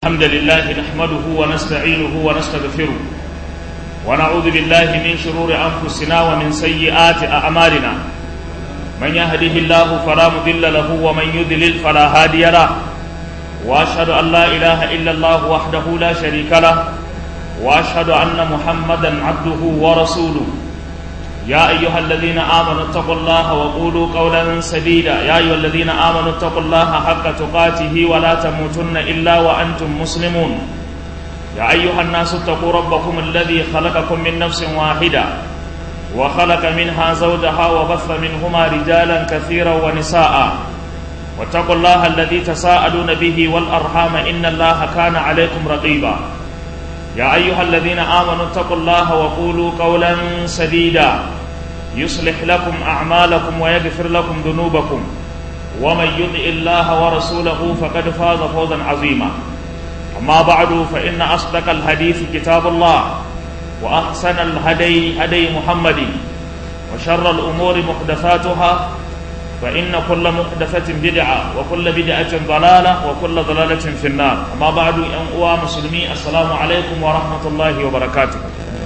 الحمد لله نحمده ونستعينه ونستغفره ونعوذ بالله من شرور أنفسنا ومن سيئات أعمالنا من يهده الله فلا مضل له ومن يضلل فلا هادي له وأشهد أن لا إله إلا الله وحده لا شريك له وأشهد أن محمدا عبده ورسوله يا أيها الذين آمنوا اتقوا الله وقولوا قولا سديدا يا أيها الذين آمنوا اتقوا الله حق تقاته ولا تموتن إلا وأنتم مسلمون يا أيها الناس اتقوا ربكم الذي خلقكم من نفس واحدة وخلق منها زوجها وبث منهما رجالا كثيرا ونساء واتقوا الله الذي تساءلون به والأرحام إن الله كان عليكم رقيبا يا أيها الذين آمنوا اتقوا الله وقولوا قولا سديدا يصلح لكم أعمالكم ويغفر لكم ذنوبكم ومن يطع الله ورسوله فقد فاز فوزا عظيما أما بعد فإن أصدق الحديث كتاب الله وأحسن الهدي هدي محمد وشر الأمور محدثاتها فإن كل محدثة بدعة وكل بدعة ضلالة وكل ضلالة في النار أما بعد أنقوى مسلمي السلام عليكم ورحمة الله وبركاته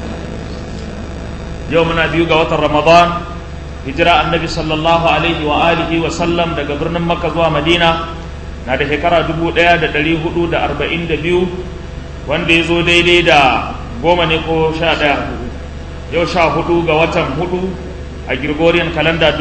يومنا بيوغا وتر رمضان هجرة النبي صلى الله عليه وآله وسلم daga birnin Makka zuwa Madina na da shekara 1442 wanda ya zo daidai da goma ne ko sha ɗaya yau sha hudu ga watan hudu a Gregorian kalanda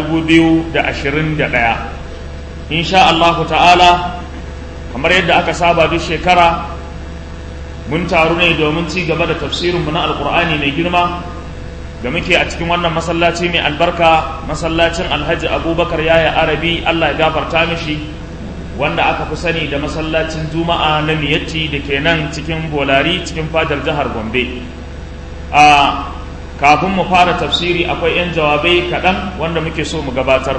ɗaya. insha Allahu ta'ala kamar yadda aka saba duk shekara mun taru ne domin ci gaba da tafsirinmu na alkur'ani mai girma da muke a cikin wannan masallaci mai albarka masallacin alhaji abubakar yaya arabi allah ya gafarta mishi wanda aka fi sani da masallacin juma'a na miyatti da ke nan cikin bolari cikin fadar jihar gombe a kafin mu fara tafsiri akwai 'yan jawabai kaɗan wanda muke so mu gabatar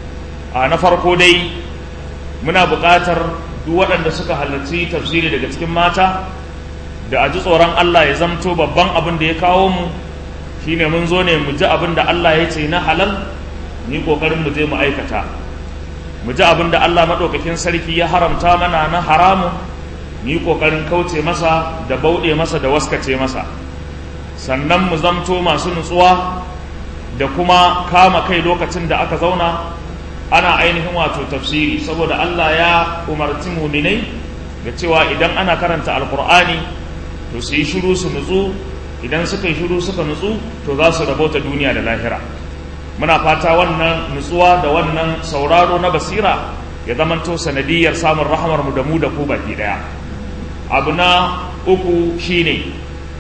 a na farko dai muna buƙatar duk waɗanda suka halarci tafsiri daga cikin mata da a ji tsoron Allah ya zamto babban abin da ya kawo mu shine mun zo ne mu ji abin da Allah ya ce na halal ni ƙoƙarin mu je mu aikata mu ji abin da Allah maɗaukakin sarki ya haramta mana na haramu ni ƙoƙarin kauce masa da bauɗe masa da waskace masa sannan mu zamto masu nutsuwa da kuma kama kai lokacin da aka zauna ana ainihin wato tafsiri saboda Allah ya umarci muminai da cewa idan ana karanta alkur'ani to su yi shiru su nutsu idan suka yi shiru suka nutsu to za su rabota duniya da lahira muna fata wannan nutsuwa da wannan sauraro na basira ya zamanto sanadiyar samun rahamar mu da mu da ku baki daya abu na uku shine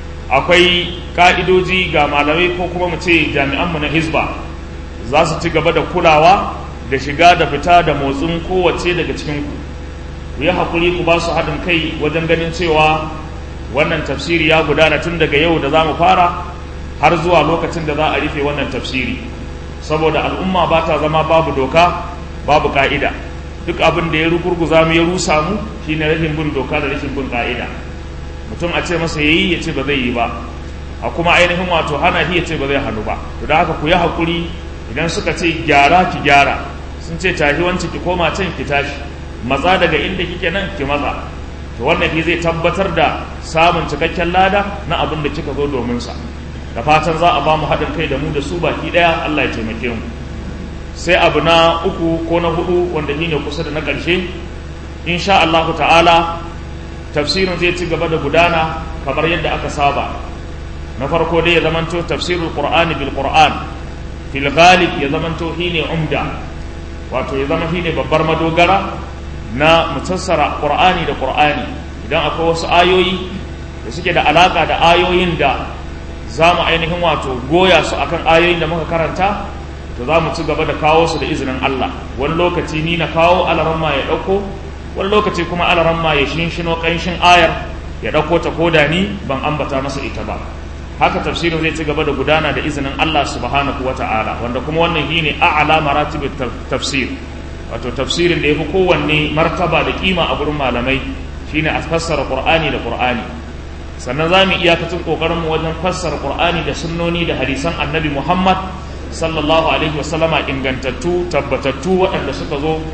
akwai ka'idoji ga malamai ko kuma mu ce jami'anmu na hizba za su ci gaba da kulawa da shiga da fita da motsin kowace daga cikinku ku yi haƙuri ku ba su haɗin kai wajen ganin cewa wannan tafsiri ya gudana tun daga yau da za mu fara har zuwa lokacin da za a rufe wannan tafsiri saboda al'umma ba ta zama babu doka babu ka'ida duk abin da ya rugurguza mu ya rusa mu shine rashin bin doka da rashin bin ka'ida mutum a ce masa yayi ya ce ba zai yi ba a kuma ainihin wato hana shi ya ce ba zai hannu ba to da haka ku yi haƙuri idan suka ce gyara ki gyara sun ce tashi wanci ki koma can ki tashi matsa daga inda kike nan ki matsa to wannan shi zai tabbatar da samun cikakken lada na abin da kika zo domin sa da fatan za a ba mu haɗin kai da mu da su baki ɗaya Allah ya taimake mu sai abu na uku ko na hudu wanda shine kusa da na ƙarshe insha Allah ta'ala tafsirin zai ci gaba da gudana kamar yadda aka saba na farko dai ya zamanto tafsirul qur'ani bil qur'an fil ghalib ya zamanto shine umda wato ya zama shine babbar madogara na mutassara qur'ani da qur'ani idan akwai wasu ayoyi da suke da alaka da ayoyin da za mu ainihin wato goya su akan ayoyin da muka karanta to za mu ci gaba da kawo su da izinin Allah wani lokaci ni na kawo alaramma ya ɗauko wani lokaci kuma alaramma ya shinshino ƙanshin ayar ya ɗauko ta koda ni ban ambata masa ita ba haka tafsirin zai ci gaba da gudana da izinin Allah subhanahu wa ta'ala wanda kuma wannan shi ne a'ala maratibin tafsir wato tafsirin da ya fi kowanne martaba da kima a gurin malamai shine a fassara qur'ani da qur'ani sannan za mu iyakacin kokarinmu wajen fassara qur'ani da sunnoni da hadisan annabi muhammad sallallahu alaihi wasallama ingantattu tabbatattu waɗanda suka zo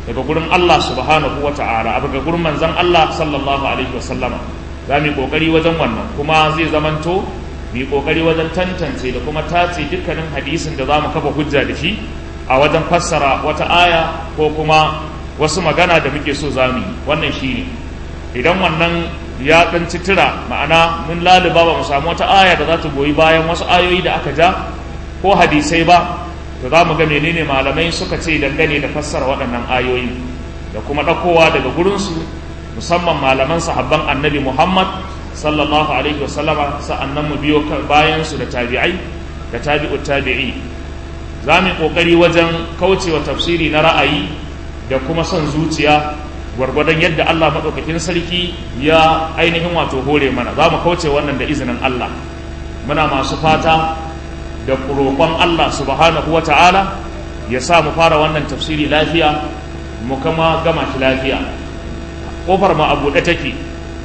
daga gurin Allah subhanahu wa ta'ala daga gurin manzon Allah sallallahu alaihi wasallama za mu yi kokari wajen wannan kuma zai zamanto mu yi kokari wajen tantance da kuma tace dukkanin hadisin da za mu kafa hujja da shi a wajen fassara wata aya ko kuma wasu magana da muke so za mu yi wannan shi ne idan wannan ya ɗan citira ma'ana mun laluba ba mu samu wata aya da za ta goyi bayan wasu ayoyi da aka ja ko hadisai ba to za mu ga menene malamai suka ce dangane da fassara waɗannan ayoyi da kuma ɗaukowa daga gurinsu musamman malaman sahabban annabi muhammad sallallahu alaihi wasallama sa'annan mu biyo bayan su da tabi'ai da tabi'ut tabi'i za mu yi ƙoƙari wajen kaucewa tafsiri na ra'ayi da kuma son zuciya gwargwadon yadda Allah maɗaukakin sarki ya ainihin wato hore mana za mu kauce wannan da izinin Allah muna masu fata da roƙon Allah subhanahu wa ta'ala ya sa mu fara wannan tafsiri lafiya mu kama gama shi lafiya ƙofar mu a buɗe take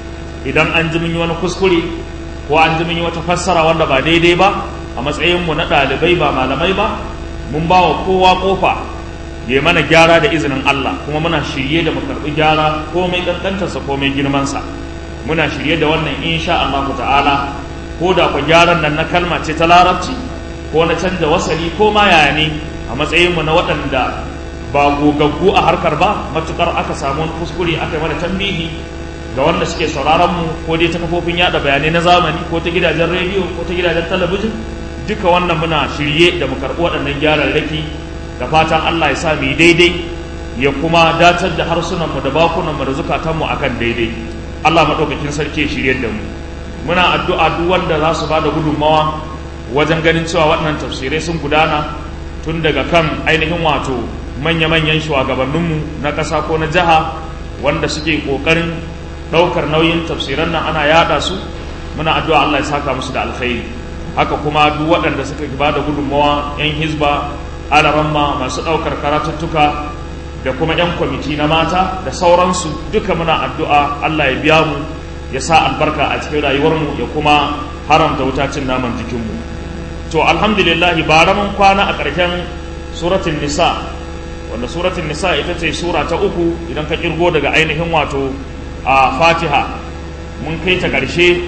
idan an ji mun yi wani kuskure ko an ji mun yi wata fassara wanda ba daidai ba a matsayin mu na ɗalibai ba malamai ba mun ba wa kowa ƙofa ya mana gyara da izinin Allah kuma muna shirye da mu karɓi gyara komai ƙanƙantarsa komai girmansa muna shirye da wannan insha Allah ta'ala ko da ku gyaran nan na kalma ce ta larabci ko na canza wasali ko ma yaya ne a matsayin mu na waɗanda ba gogaggu a harkar ba matukar aka samu wani kuskure aka yi mana tambihi ga wanda suke sauraron mu ko dai ta kafofin yada bayanai na zamani ko ta gidajen rediyo ko ta gidajen talabijin duka wannan muna shirye da mu karɓi waɗannan gyararraki da fatan Allah ya sa mu daidai ya kuma datar da harsunanmu da bakunanmu da zukatanmu akan daidai Allah maɗaukakin sarki shirye da mu muna addu'a duk wanda za su bada gudunmawa wajen ganin cewa waɗannan tafsirai sun gudana tun daga kan ainihin wato manya-manyan shugabanninmu na ƙasa ko na jiha wanda suke ƙoƙarin ɗaukar nauyin tafsiran nan ana yaɗa su muna addu'a Allah ya saka musu da alkhairi haka kuma duk waɗanda suka bada gudunmawa 'yan hizba alaramma masu ɗaukar karatuttuka da kuma 'yan kwamiti na mata da sauransu duka muna addu'a Allah ya biya mu ya sa albarka a cikin rayuwarmu ya kuma haramta wutacin naman jikinmu to alhamdulillah bara mun kwana a ƙarshen suratun nisa wanda suratun nisa ita ce sura ta uku idan ka kirgo daga ainihin wato a fatiha mun kai ta ƙarshe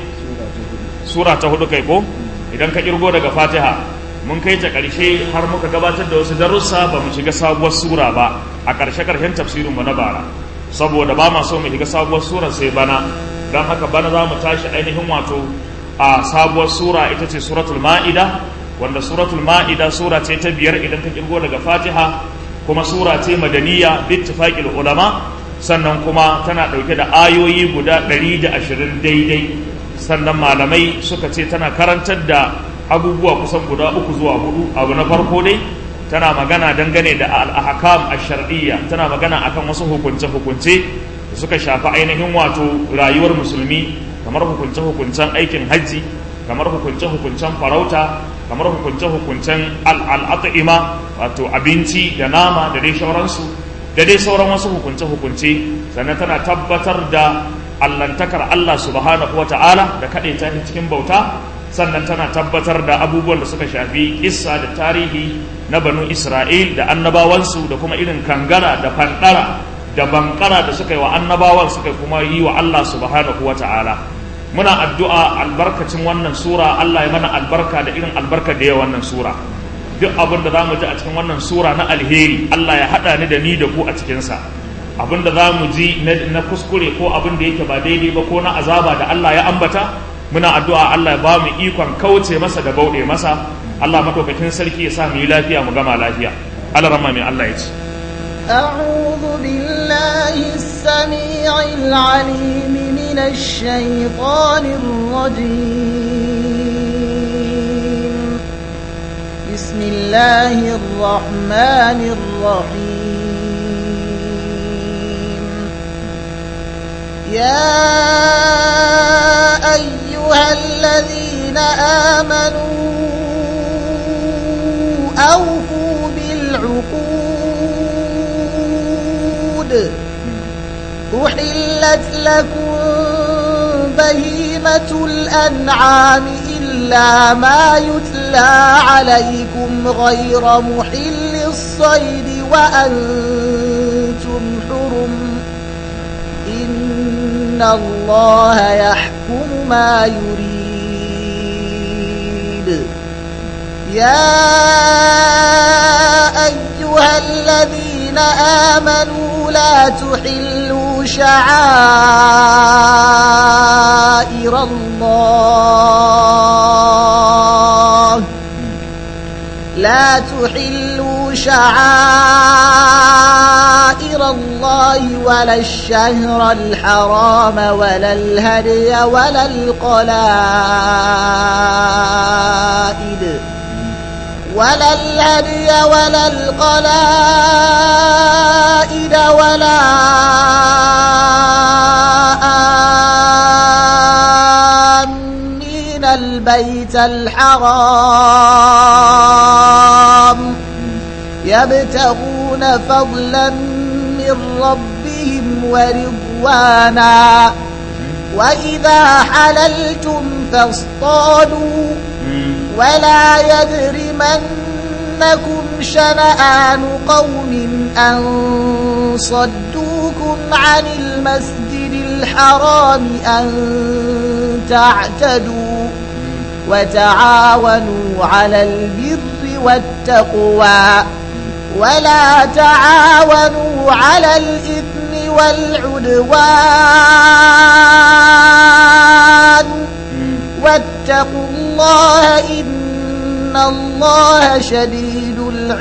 sura ta hudu kai ko idan ka kirgo daga fatiha mun kai ta ƙarshe har muka gabatar da wasu darussa ba mu shiga sabuwar sura ba a ƙarshe ƙarshen tafsirin mu na bara saboda ba ma so mu shiga sabuwar sura sai bana don haka bana za mu tashi ainihin wato a sabuwar sura ita ce suratul ma'ida wanda suratul ma'ida sura ce ta biyar idan ka kirgo daga fatiha kuma sura ce madaniya bittifaqil ulama sannan kuma tana ɗauke da ayoyi guda ɗari da ashirin daidai sannan malamai suka ce tana karantar da abubuwa kusan guda uku zuwa hudu abu na farko dai tana magana dangane da al-ahkam ash-shar'iyya tana magana akan wasu hukunce-hukunce da suka shafi ainihin wato rayuwar musulmi kamar hukunce-hukuncen aikin hajji kamar hukunce-hukuncen farauta kamar hukunce-hukuncen al'at'ima wato abinci da nama da dai sauransu da dai sauran wasu hukunce-hukunce sannan tana tabbatar da allantakar Allah subhanahu wa ta'ala da kaɗai ta cikin bauta sannan tana tabbatar da abubuwan da suka shafi kissa da tarihi na banu isra'il da annabawansu da kuma irin kangara da fandara da bankara da suka yi wa annabawan suka kuma yi wa Allah subhanahu wa ta'ala muna addu'a albarkacin wannan sura Allah ya mana albarka da irin albarka da ya wannan sura duk abin da za mu ji a cikin wannan sura na alheri Allah ya haɗa ni da ni da ku a cikinsa abin da za mu ji na kuskure ko abin da yake ba daidai ba ko na azaba da Allah ya ambata muna addu'a Allah ya ba mu ikon kauce masa da bauɗe masa Allah madaukakin sarki ya sa mu yi lafiya mu gama lafiya Allah rama mai Allah ya ce أعوذ بالله السميع العليم من الشيطان الرجيم بسم الله الرحمن الرحيم يا أيها الذين آمنوا أوفوا بالعقود أحلت لكم بهيمة الأنعام إلا ما يتلى عليكم غير محل الصيد وأنتم إن الله يحكم ما يريد يا أيها الذين آمنوا لا تحلوا شعائر الله لا تحلوا شعائر الله ولا الشهر الحرام ولا الهدي ولا القلائد ولا الهدي ولا القلائد ولا آمين البيت الحرام يبتغون فضلا من ربهم ورضوانا وإذا حللتم فاصطادوا ولا يجرمنكم شنآن قوم أن صدوكم عن المسجد الحرام أن تعتدوا وتعاونوا على البر والتقوى ولا تعاونوا على الإثم والعدوان واتقوا الله إن الله شديد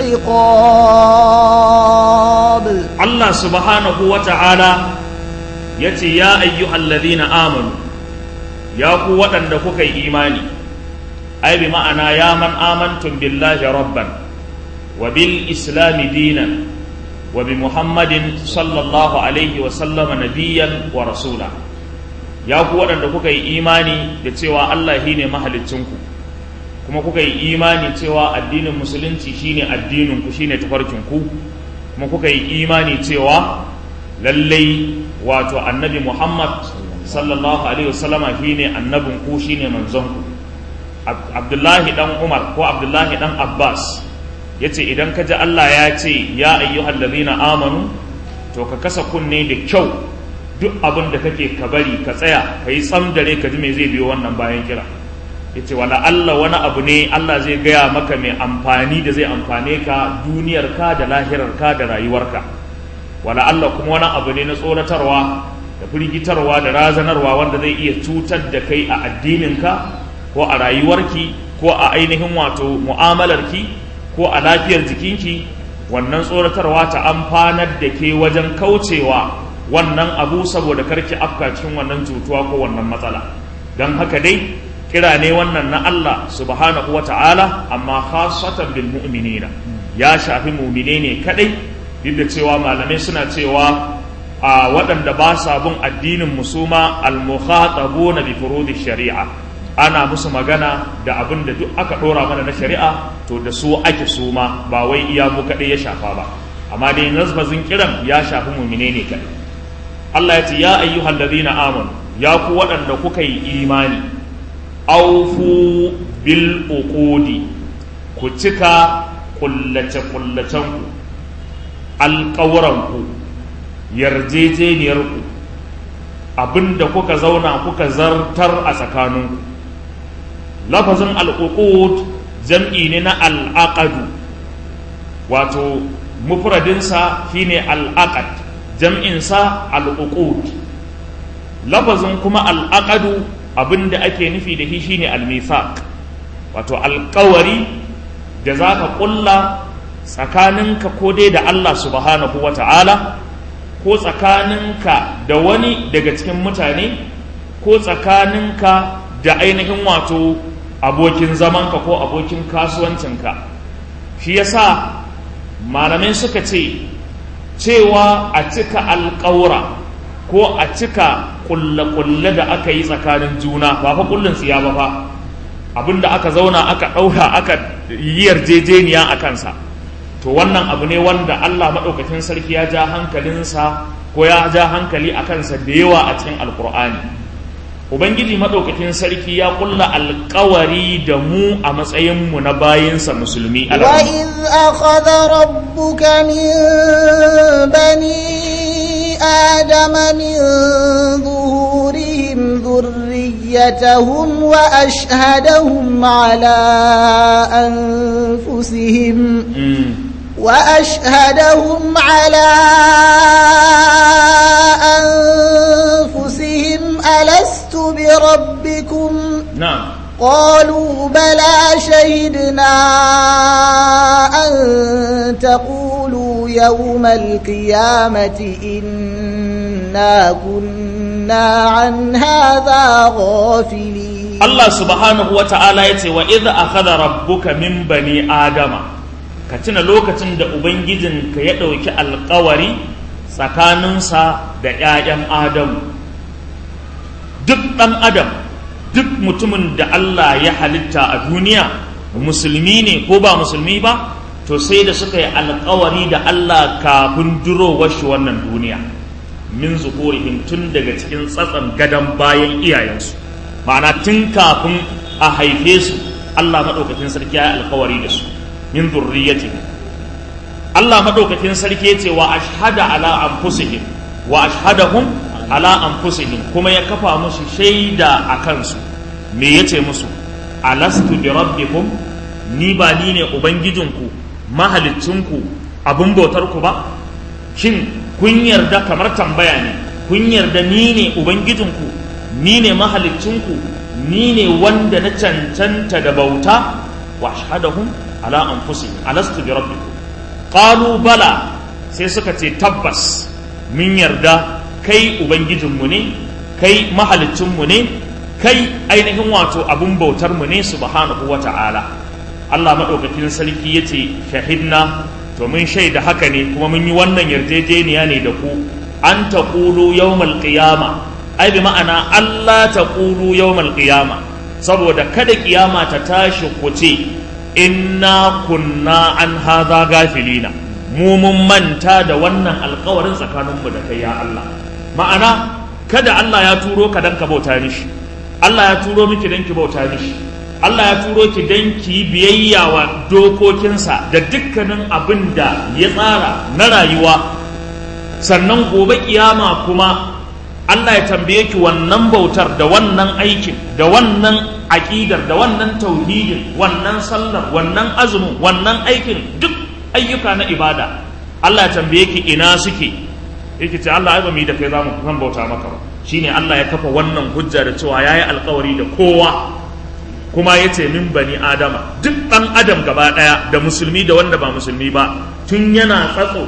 العقاب Allah subhanahu wa ta'ala ya ce, Ya ayyuhal ladina amanu, ya ku waɗanda kuka yi imani, ai bi ma'ana ya man amantun billahi rabban, wa bil islami dinan, wa bi Muhammadin sallallahu alaihi wa sallama nabiyan wa rasula. Ya ku waɗanda kuka yi imani da cewa Allah shi ne mahalicinku, kuma kuka yi imani cewa addinin musulunci shine addininku shine tafarkinku. kuma kuka yi imani cewa lallai wato annabi Muhammad sallallahu alaihi wasallama shine annabin ku shine manzon ku Abdullahi dan Umar ko Abdullahi dan Abbas yace idan ka ji Allah ya ce ya ayyuhal ladina amanu to ka kasa kunne da kyau duk abin da kake ka bari ka tsaya ka yi tsam dare ka ji me zai biyo wannan bayan kira yace wala Allah wani abu ne Allah zai gaya maka mai amfani da zai amfane ka duniyar ka da lahirar ka da rayuwarka wala Allah kuma wani abu ne na tsoratarwa da firgitarwa da razanarwa wanda zai iya cutar da kai a addininka ko a rayuwarki ko a ainihin wato mu'amalarki ko a lafiyar jikinki wannan tsoratarwa ta amfanar da ke wajen kaucewa wannan abu saboda karki afka cikin wannan cutuwa ko wannan matsala don haka dai kira ne wannan na Allah subhanahu wa ta'ala amma khasatan bil mu'minina ya shafi mu'mine ne kadai duk da cewa malamai suna cewa a waɗanda ba sa bin addinin musuma al-mukhatabuna bi furudi shari'a ana musu magana da abin da duk aka ɗora mana na shari'a to da su ake suma ba wai iya mu kaɗai ya shafa ba amma dai nazbazin kiran ya shafi mu'mine ne kadai Allah ya ce ya ayyuhal ladina amanu ya ku waɗanda kuka yi imani aufu bil uqudi ku cika kullace kullacenku alƙawuranku yarjejeniyarku abinda kuka zauna kuka zartar a tsakaninku lafazin al'uqud jam'i ne na al'aqadu wato mufradinsa shine al'aqad jam'insa al'uqud lafazin kuma al'aqadu abin da ake nufi da shi shine al-mithaq wato alkawari da za ka ƙulla tsakaninka ko dai da Allah subhanahu wa ta'ala ko tsakaninka da wani daga cikin mutane ko tsakaninka da ainihin wato abokin zamanka ko abokin kasuwancinka shi yasa malamai suka ce cewa a cika alƙawura ko a cika kulle-kulle da aka yi tsakanin juna ba fa kullun tsiya ba fa abinda aka zauna aka ɗauka aka yi yarjejeniya a kansa to wannan abu ne wanda Allah maɗaukakin sarki ya ja hankalinsa ko ya ja hankali a kansa da yawa a cikin alkur'ani ubangiji maɗaukakin sarki ya kulla alkawari da mu a matsayinmu na bayinsa musulmi وإذ أخذ ربك من بني آدم من ظهور ذريتهم وأشهدهم على أنفسهم وأشهدهم على أنفسهم ألست بربكم na'am قالوا بلى شهدنا أن تقولوا يوم القيامة إنا كنا عن هذا غافلين Allah subhanahu wa ta'ala ya ce wa idha akhadha rabbuka min bani adama ka tuna lokacin da ubangijinka ya ɗauki alkawari tsakaninsa da ‘ya'yan adamu duk ɗan adam duk mutumin da Allah ya halitta a duniya musulmi ne ko ba musulmi ba to sai da suka yi alkawari da Allah kafin durowar shi wannan duniya min zuhurihim tun daga cikin tsatsan gadon bayan iyayensu ma'ana tun kafin a haife su Allah maɗaukakin sarki ya yi alkawari da su min zurriyati Allah maɗaukakin sarki ya ce wa ashhada ala anfusihim wa ashhadahum ala anfusihim kuma ya kafa musu shaida a kansu me yace musu alastu bi rabbikum ni ba ni ne ubangijinku mahalicinku abin bautarku ba shin kun yarda kamar tambaya ne kun yarda ni ne ubangijinku ni ne mahalicinku ni ne wanda na cancanta da bauta wa ashhadahum ala anfusihim alastu bi rabbikum qalu bala sai suka ce tabbas mun yarda kai ubangijinmu ne kai mahalicinmu ne kai ainihin wato abun bautar mu ne subhanahu wa ta'ala Allah maɗaukakin sarki ya ce shahidna to mun shaida haka ne kuma mun yi wannan yarjejeniya ne da ku an ta ƙulu yawmal qiyama ai bi ma'ana Allah ta ƙulu yawmal qiyama saboda kada kiyama ta tashi ku ce inna kunna an haza gafilina mu mun manta da wannan alkawarin tsakaninmu da kai ya Allah ma'ana kada Allah ya turo ka dan ka bauta mishi Allah ya turo miki dan ki bauta mishi Allah ya turo ki dan ki biyayya wa dokokinsa da dukkanin abin da ya tsara na rayuwa sannan gobe kiyama kuma Allah ya tambaye ki wannan bautar da wannan aikin da wannan aƙidar da wannan tauhidin wannan sallar wannan azumin wannan aikin duk ayyuka na ibada Allah ya tambaye ki ina suke yake ce Allah ai ba mu yi da kai zamu zan bauta maka ba shine Allah ya kafa wannan hujja da cewa yayi alkawari da kowa kuma ya ce min bani adama duk ɗan adam gaba ɗaya da musulmi da wanda ba musulmi ba tun yana tsatso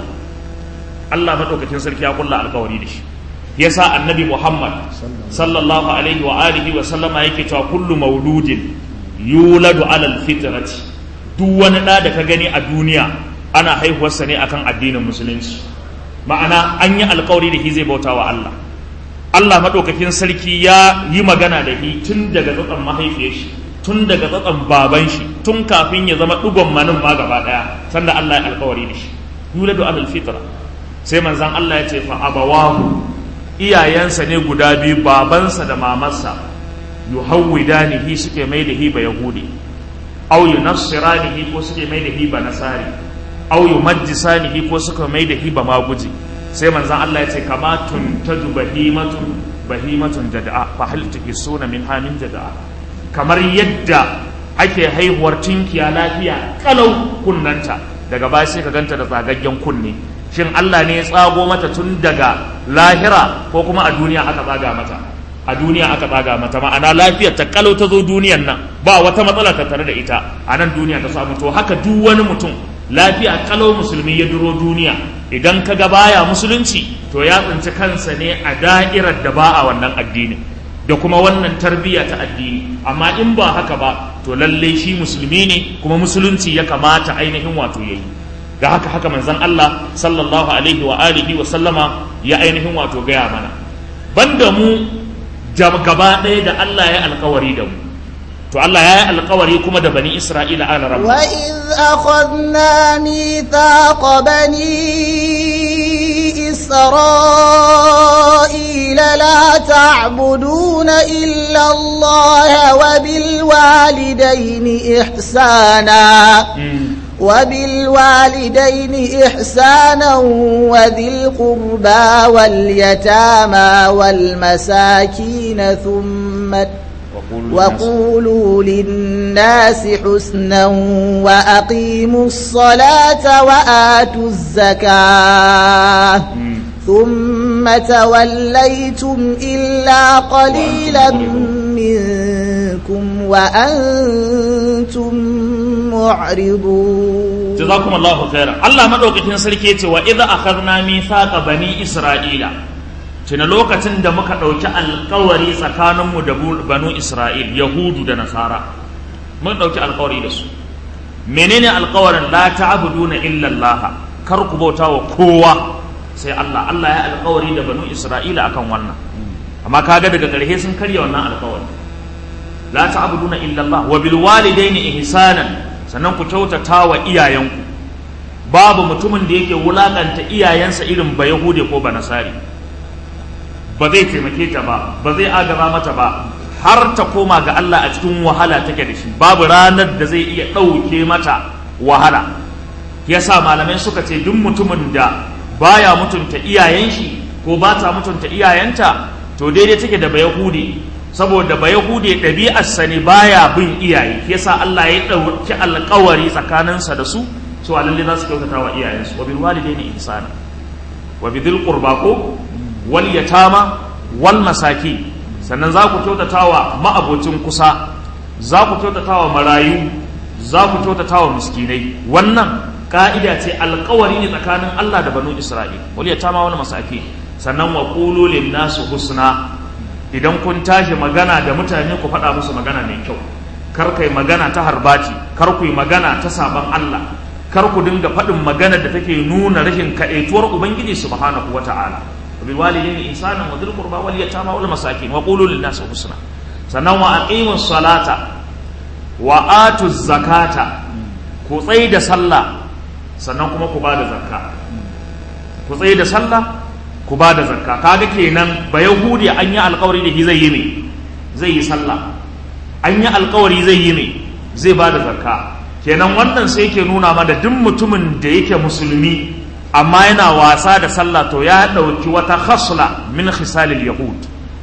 Allah maɗaukakin sarki ya kulla alkawari da shi yasa annabi Muhammad sallallahu alaihi wa alihi wa sallama yake cewa kullu mauludin yuladu alal fitrati duk wani ɗa da ka gani a duniya ana haihuwarsa ne akan addinin musulunci ma'ana an yi alkawari da shi zai bauta wa Allah Allah maɗaukakin sarki ya yi magana da shi tun daga tsatson mahaifiyar shi tun daga tsatson baban shi tun kafin ya zama ɗigon manin ma gaba ɗaya sanda Allah ya alkawari da shi yuladu alal fitra sai manzan Allah ya ce fa abawahu iyayensa ne guda biyu babansa da mamarsa yuhawwidanihi suke mai da hi ba yahudi aw yunassiranihi ko suke mai da hi ba nasari aw yumajjisanihi ko suka mai da hi ba maguji sai manzan Allah ya ce kama tuntaju bahimatun bahimatun jada'a fa hal tuhisuna min hamin jada'a kamar yadda ake haihuwar tinkiya lafiya kalau kunnanta daga baya sai ka ganta da tsagaggen kunne shin Allah ne ya tsago mata tun daga lahira ko kuma a duniya aka tsaga mata a duniya aka tsaga mata ma'ana lafiyar ta kalau ta zo duniyan nan ba wata matsala ta tare da ita a nan duniya ta samu to haka duk wani mutum lafiya kalau musulmi ya duro duniya idan ka ga baya musulunci to ya tsinci kansa ne a da'irar da ba a wannan addinin da kuma wannan tarbiyya ta addini amma in ba haka ba to lalle shi musulmi ne kuma musulunci ya kamata ainihin wato yayi da haka haka manzon Allah sallallahu alaihi wa alihi wa sallama ya ainihin wato gaya mana banda mu gaba ɗaya da Allah ya alkawari da mu to Allah ya yi alkawari kuma da bani Isra'ila ala rabbi wa iz akhadna mithaqa bani isra'ila la ta'buduna illa Allah wa bil walidayni ihsana وبالوالدين إحسانا وذي القربى واليتامى والمساكين ثم وقولوا للناس حسنا وأقيموا الصلاة وآتوا الزكاة ثم توليتم إلا قليلا منكم وأنتم معرضون جزاكم الله خيرا الله مدوكتين سركي wa idza akhadna mithaqa bani isra'ila tuna lokacin da muka ɗauki alkawari tsakaninmu da banu isra'il yahudu da nasara mun ɗauki alkawari da su menene alkawarin la ta'buduna illa allaha kar ku bauta wa kowa sai Allah Allah ya alkawari da banu isra'ila akan wannan amma kaga daga ƙarshe sun karya wannan alkawari la ta'buduna illa allah wa bil walidaini ihsanan sannan ku kyautata wa iyayenku babu mutumin da yake wulakanta iyayensa irin ba yahude ko ba nasari ba zai taimake ta ba ba zai agaba mata ba har ta koma ga Allah a cikin wahala take da shi babu ranar da zai iya ɗauke mata wahala yasa malamai suka ce duk mutumin da baya mutunta iyayen shi ko ba ta mutunta iyayenta to daidai take da bayahude saboda bayahude ɗabi'arsa ne baya bin iyaye yasa Allah ya ɗauki alƙawari tsakaninsa da su cewa lalle za su kyautata wa iyayensu wa bil walidaini ihsana wa bidil qurba ko wal yatama wal masaki sannan za ku kyautata wa ma'abocin kusa za ku kyautata wa marayu za ku kyautata wa miskinai wannan ka'ida ce alkawari ne tsakanin Allah da banu Isra'il wal yatama wal masaki sannan wa qulu lin nasu husna idan kun tashi magana da mutane ku faɗa musu magana mai kyau kar kai magana ta harbaci kar ku yi magana ta saban Allah kar ku dinga faɗin magana da take nuna rashin kaɗaituwar ubangiji subhanahu wata'ala bil walidayni ihsanan wa dhil qurba wal yatama wal masakin wa qulu lin nasi husna sannan wa aqimus salata wa atuz zakata ku tsayi da sallah sannan kuma ku bada zakka ku tsayi da sallah ku bada zakka kaga kenan ba yahudi an yi alƙawari da shi zai yi me zai yi sallah an yi alƙawari zai yi me zai bada zakka kenan wannan sai ke nuna mana duk mutumin da yake musulmi amma yana wasa da sallah to ya ɗauki wata khasla min khisalil yahud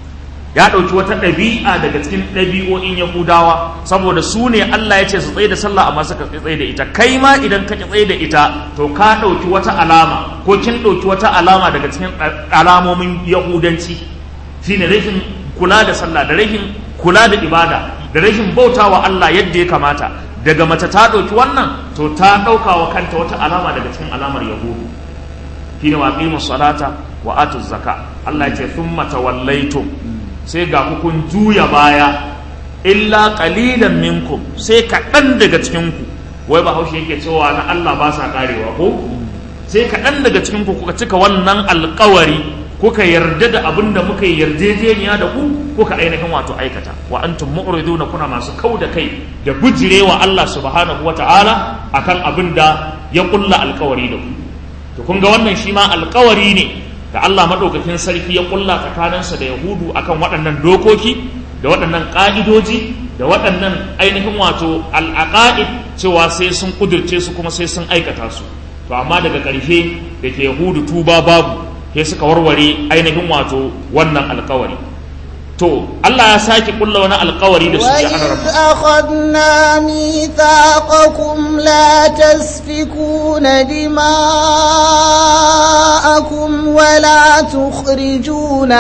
ya ɗauki wata ɗabi'a daga cikin ɗabi'o'in yahudawa saboda su ne Allah ya ce su tsaye da sallah amma suka tsaye da ita kai ma idan ka tsaye da ita to ka ɗauki wata alama ko kin ɗauki wata alama daga cikin alamomin yahudanci shine rashin kula da sallah da rashin kula da ibada da rashin bautawa Allah yadda ya kamata daga mace ta ɗauki wannan to ta ɗauka wa kanta wata alama daga cikin alamar yahudu shine wa aqimus salata wa atuz zaka Allah ya ce thumma tawallaytum sai ga ku kun juya baya illa qalilan minkum sai kaɗan daga cikin ku wai bahaushe yake cewa na Allah ba sa karewa ko sai kaɗan daga cikin ku kuka cika wannan alƙawari kuka yarda da abin da muka yi yarjejeniya da ku kuka ainihin wato aikata wa antum mu'riduna kuna masu kau da kai da bujirewa Allah subhanahu wata'ala akan abin da ya kulla alkawari da ku to kun ga wannan shi ma alkawari ne da Allah madaukakin sarki ya kulla tsakaninsa da Yahudu akan waɗannan dokoki da waɗannan ƙa'idoji da waɗannan ainihin wato al'aqaid cewa sai sun kudirce su kuma sai sun aikata su to amma daga ƙarshe da ke Yahudu tuba babu sai suka warware ainihin wato wannan alkawari to Allah ya sake kulla wani alkawari da su ya ana وإذ أخذنا ميثاقكم لا تسفكون دماءكم ولا تخرجون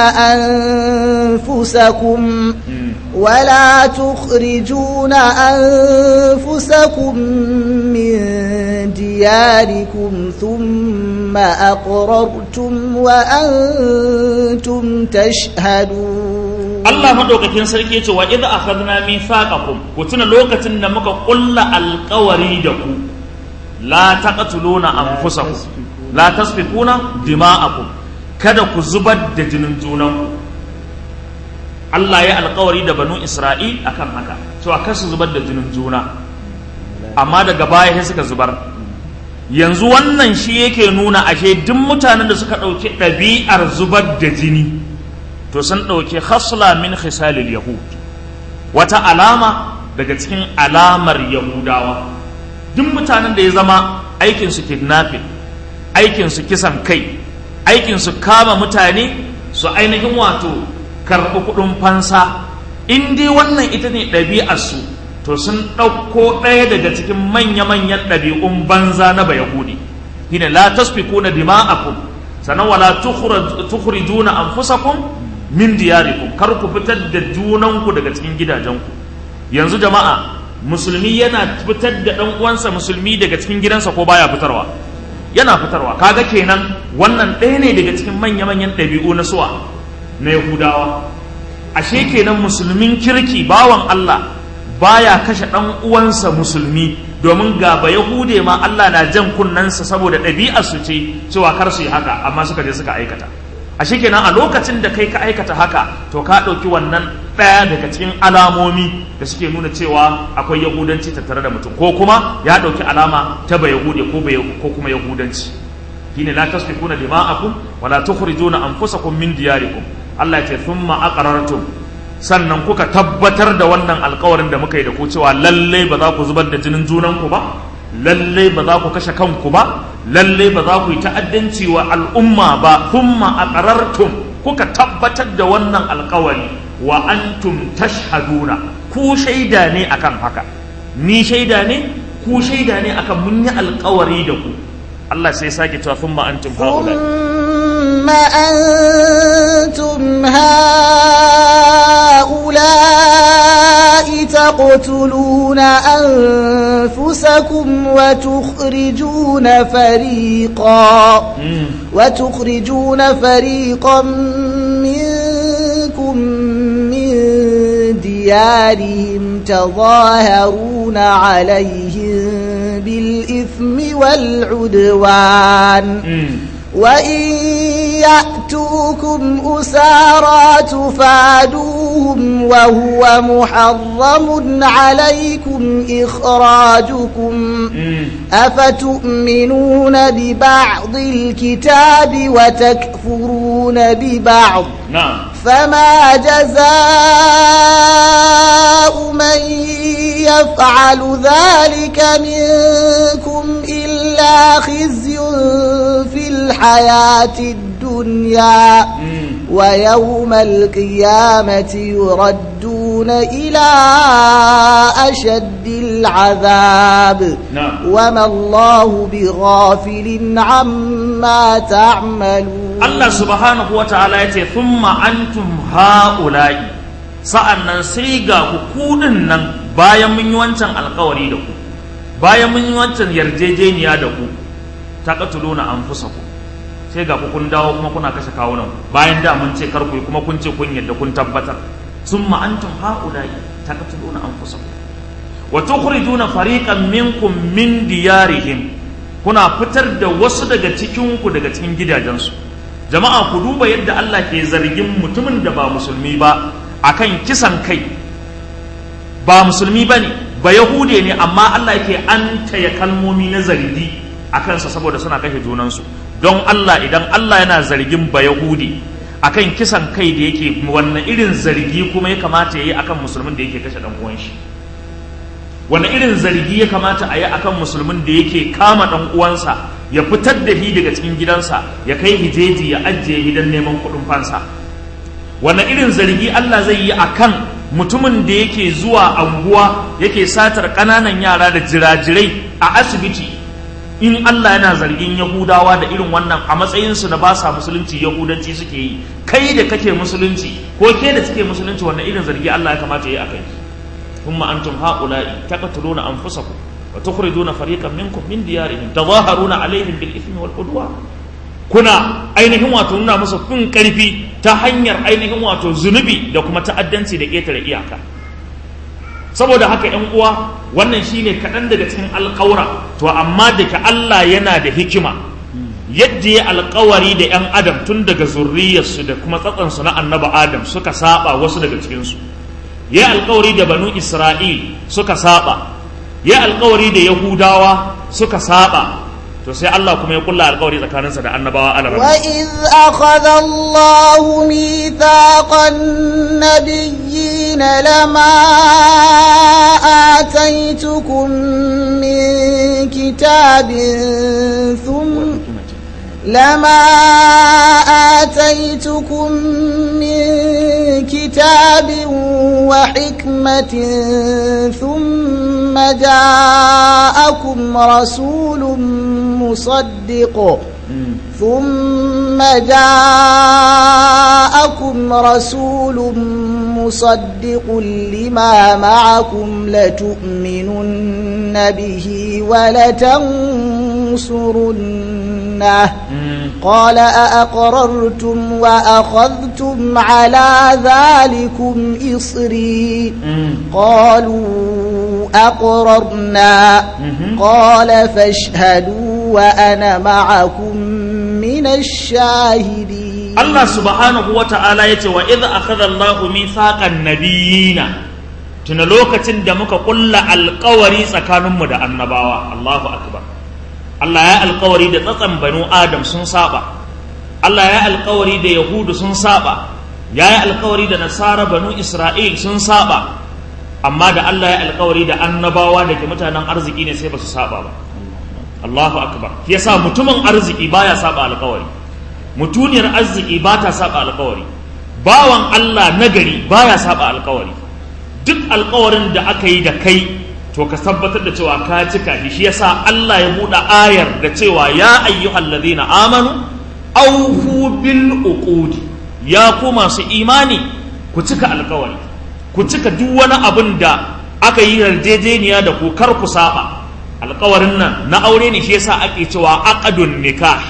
أنفسكم ولا تخرجون أنفسكم من دياركم ثم أقررتم وأنتم تشهدون Allah madaukakin sarki ya ce wa idza akhadna mithaqakum ku tuna lokacin da muka kulla alƙawari da ku la taqtuluna anfusakum la tasfikuna dima'akum kada ku zubar da jinin junanku Allah ya alƙawari da banu Isra'il akan haka cewa kar su zubar da jinin juna amma daga baya sai suka zubar yanzu wannan shi yake nuna ashe duk mutanen da suka ɗauki ɗabi'ar zubar da jini to sun ɗauki khasla min khisalil yahud wata alama daga cikin alamar yahudawa duk duk mutanen da ya zama aikinsu kidnapping aikinsu kisan kai aikinsu kama mutane su ainihin wato karɓi kuɗin fansa in dai wannan ita ne ɗabi'arsu to sun ɗauko ɗaya daga cikin manya-manyan ɗabi'un banza na bayahudi shine la tasfikuna dima'akum sannan wala tukhrijuna anfusakum min diyarikum kar ku fitar da junanku daga cikin gidajenku yanzu jama'a musulmi yana fitar da ɗan uwansa musulmi daga cikin gidansa ko baya fitarwa yana fitarwa kaga kenan wannan ɗaya ne daga cikin manya-manyan ɗabi'u na suwa na yahudawa ashe kenan musulmin kirki bawan Allah baya kashe ɗan uwansa musulmi domin ga ba yahude ma Allah na jan kunnensa saboda ɗabi'ar su ce cewa kar su yi haka amma suka je suka aikata ashe kenan a lokacin da kai ka aikata haka to ka ɗauki wannan ɗaya daga cikin alamomi da suke nuna cewa akwai yahudanci tattare da mutum ko kuma ya ɗauki alama ta ba yahude ko ko kuma yahudanci shine la tasfikuna dima'akum wala tukhrijuna anfusakum min diyarikum Allah ya ce thumma aqrartum sannan kuka tabbatar da wannan alkawarin da muka yi da ku cewa lallai ba za ku zubar da jinin junanku ba lallai ba za ku kashe kanku ba lallai ba za ku yi ta'addanci wa al'umma ba thumma aqrartum kuka tabbatar da wannan alkawari wa antum tashhaduna ku shaida ne akan haka ni shaida ne ku shaida ne akan mun yi alkawari da ku Allah sai sake cewa thumma antum haula ثم أنتم هؤلاء تقتلون أنفسكم وتخرجون فريقا وتخرجون فريقا منكم من ديارهم تظاهرون عليهم بالإثم والعدوان وإن يأتوكم أسارى تفادوهم وهو محرم عليكم إخراجكم أفتؤمنون ببعض الكتاب وتكفرون ببعض نعم فما جزاء من يفعل ذلك منكم إلا خزي في الحياة الدنيا ويوم القيامة يردون إلى أشد العذاب نعم. وما الله بغافل عما تعملون Allah subhanahu wa ta'ala ya ce thumma antum ha'ula'i sa'an nan sai ga ku kudin nan bayan mun yi wancan alkawari da ku bayan mun yi wancan yarjejeniya da ku ta katuluna an fusa ku sai ga ku kun dawo kuma kuna kashe kawunan bayan da mun ce kar ku yi kuma kun ce kun yadda kun tabbatar thumma antum ha'ula'i ta katuluna an fusa ku wa tukhrijuna fariqan minkum min diyarihim kuna fitar da wasu daga cikinku daga cikin gidajensu jama'a ku duba yadda Allah ke zargin mutumin da ba musulmi ba akan kisan kai ba musulmi ba ne ba yahude ne amma Allah yake an taya kalmomi na zargi a kansa saboda suna kashe junansu don Allah idan Allah yana zargin ba yahude akan kisan kai da yake wannan irin zargi kuma ya kamata ya yi akan musulmin da yake kashe dan uwan shi wani irin zargi ya kamata a yi akan musulmin da yake kama dan uwansa ya fitar da shi daga cikin gidansa ya kai hijeji ya ajiye gidan neman kuɗin fansa wani irin zargi Allah zai yi akan mutumin da yake zuwa anguwa yake satar ƙananan yara da jirajirai a asibiti in Allah yana zargin Yahudawa da irin wannan a matsayinsu na ba sa musulunci Yahudanci suke yi kai da kake musulunci ko ke da suke musulunci wannan irin zargi Allah ya kamata ya yi a kai ثم أنتم هؤلاء تقتلون أنفسكم وتخرجون فريقا منكم من ديارهم تظاهرون عليهم بالإثم والعدوان kuna ainihin wato nuna musu fin karfi ta hanyar ainihin wato zunubi da kuma ta'addanci da ƙetare iyaka saboda haka ‘yan uwa wannan shine kaɗan daga cikin alƙawura to amma da ke Allah yana da hikima yadda ya alƙawari da ‘yan adam tun daga zurriyarsu da kuma tsatsansu na annaba adam suka saba wasu daga cikinsu ya alkawari da banu isra'il suka saba ya alkawari da yahudawa suka saba to sai Allah kuma ya kulla alkawari tsakaninsa da annabawa ala wa iz akhadha Allah mithaqan nabiyyin lama ataitukum min كتاب ثم لما آتيتكم من كتاب وحكمة ثم جاءكم رسول مصدق ثم جاءكم رسول مصدق لما معكم لتؤمنن به ولتنصرنه قال أأقررتم وأخذتم على ذلكم إصري قالوا أقررنا قال فاشهدوا وأنا معكم من الشاهدين Allah subhanahu wa ta'ala ya ce wa idh akhadha Allahu mithaqan nabiyina tuna lokacin da muka kulla alƙawari tsakaninmu da annabawa Allahu akbar Allah ya alƙawari da tsatsan banu Adam sun saba Allah ya alƙawari da Yahudu sun saba ya yi alƙawari da Nasara banu Isra'il sun saba amma da Allah ya alƙawari da annabawa da ke mutanen arziki ne sai ba su saba ba Allahu akbar yasa mutumin arziki baya saba alƙawari mutuniyar arziki ba ta saba alkawari bawan Allah nagari baya saba alkawari duk alkawarin da aka yi da kai to ka tabbatar da cewa ka cika shi shi yasa Allah ya buɗe ayar da cewa ya ayyuhal ladina amanu awfu bil uqudi ya ku masu imani ku cika alkawari ku cika duk wani abin da aka yi yarjejeniya da ku kar ku saba alkawarin nan na aure ne shi yasa ake cewa aqdun nikah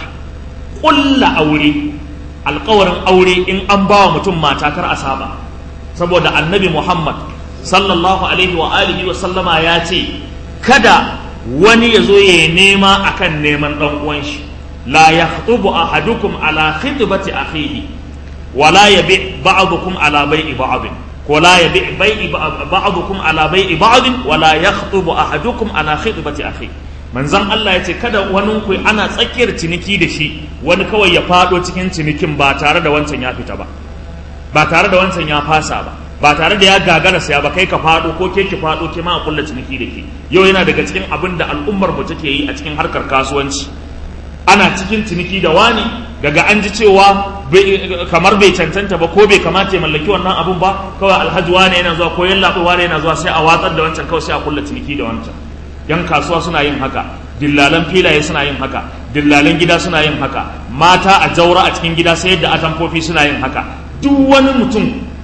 ƙulla aure alkawarin aure in an ba wa mutum mata kar a saba saboda annabi muhammad sallallahu alaihi wa alihi wa sallama ya ce kada wani ya zo ya nema akan neman ɗan uwan shi la yakhtubu ahadukum ala khitbati akhihi wa la yabi ba'dukum ala bai'i ba'd ko la yabi bai'i ba'dukum ala bai'i ba'd wa la yakhtubu ahadukum ala khitbati akhihi manzon Allah ya ce kada wani ku ana tsakiyar ciniki da shi wani kawai ya fado cikin cinikin ba tare da wancan ya fita ba ba tare da wancan ya fasa ba ba tare da ya gagara saya ba kai ka fado ko ke ki fado ke ma a kulla ciniki da ke yau yana daga cikin abin da al'ummar mu take yi a cikin harkar kasuwanci ana cikin ciniki da wani daga an ji cewa kamar bai cancanta ba ko bai kamata ya mallaki wannan abun ba kawai alhaji wane yana zuwa ko yallaɓe wane yana zuwa sai a watsar da wancan kawai sai a kulla ciniki da wancan yan kasuwa suna yin haka dillalan filaye suna yin haka dillalan gida suna yin haka mata a jaura a cikin gida sai yadda atamfofi suna yin haka duk wani mutum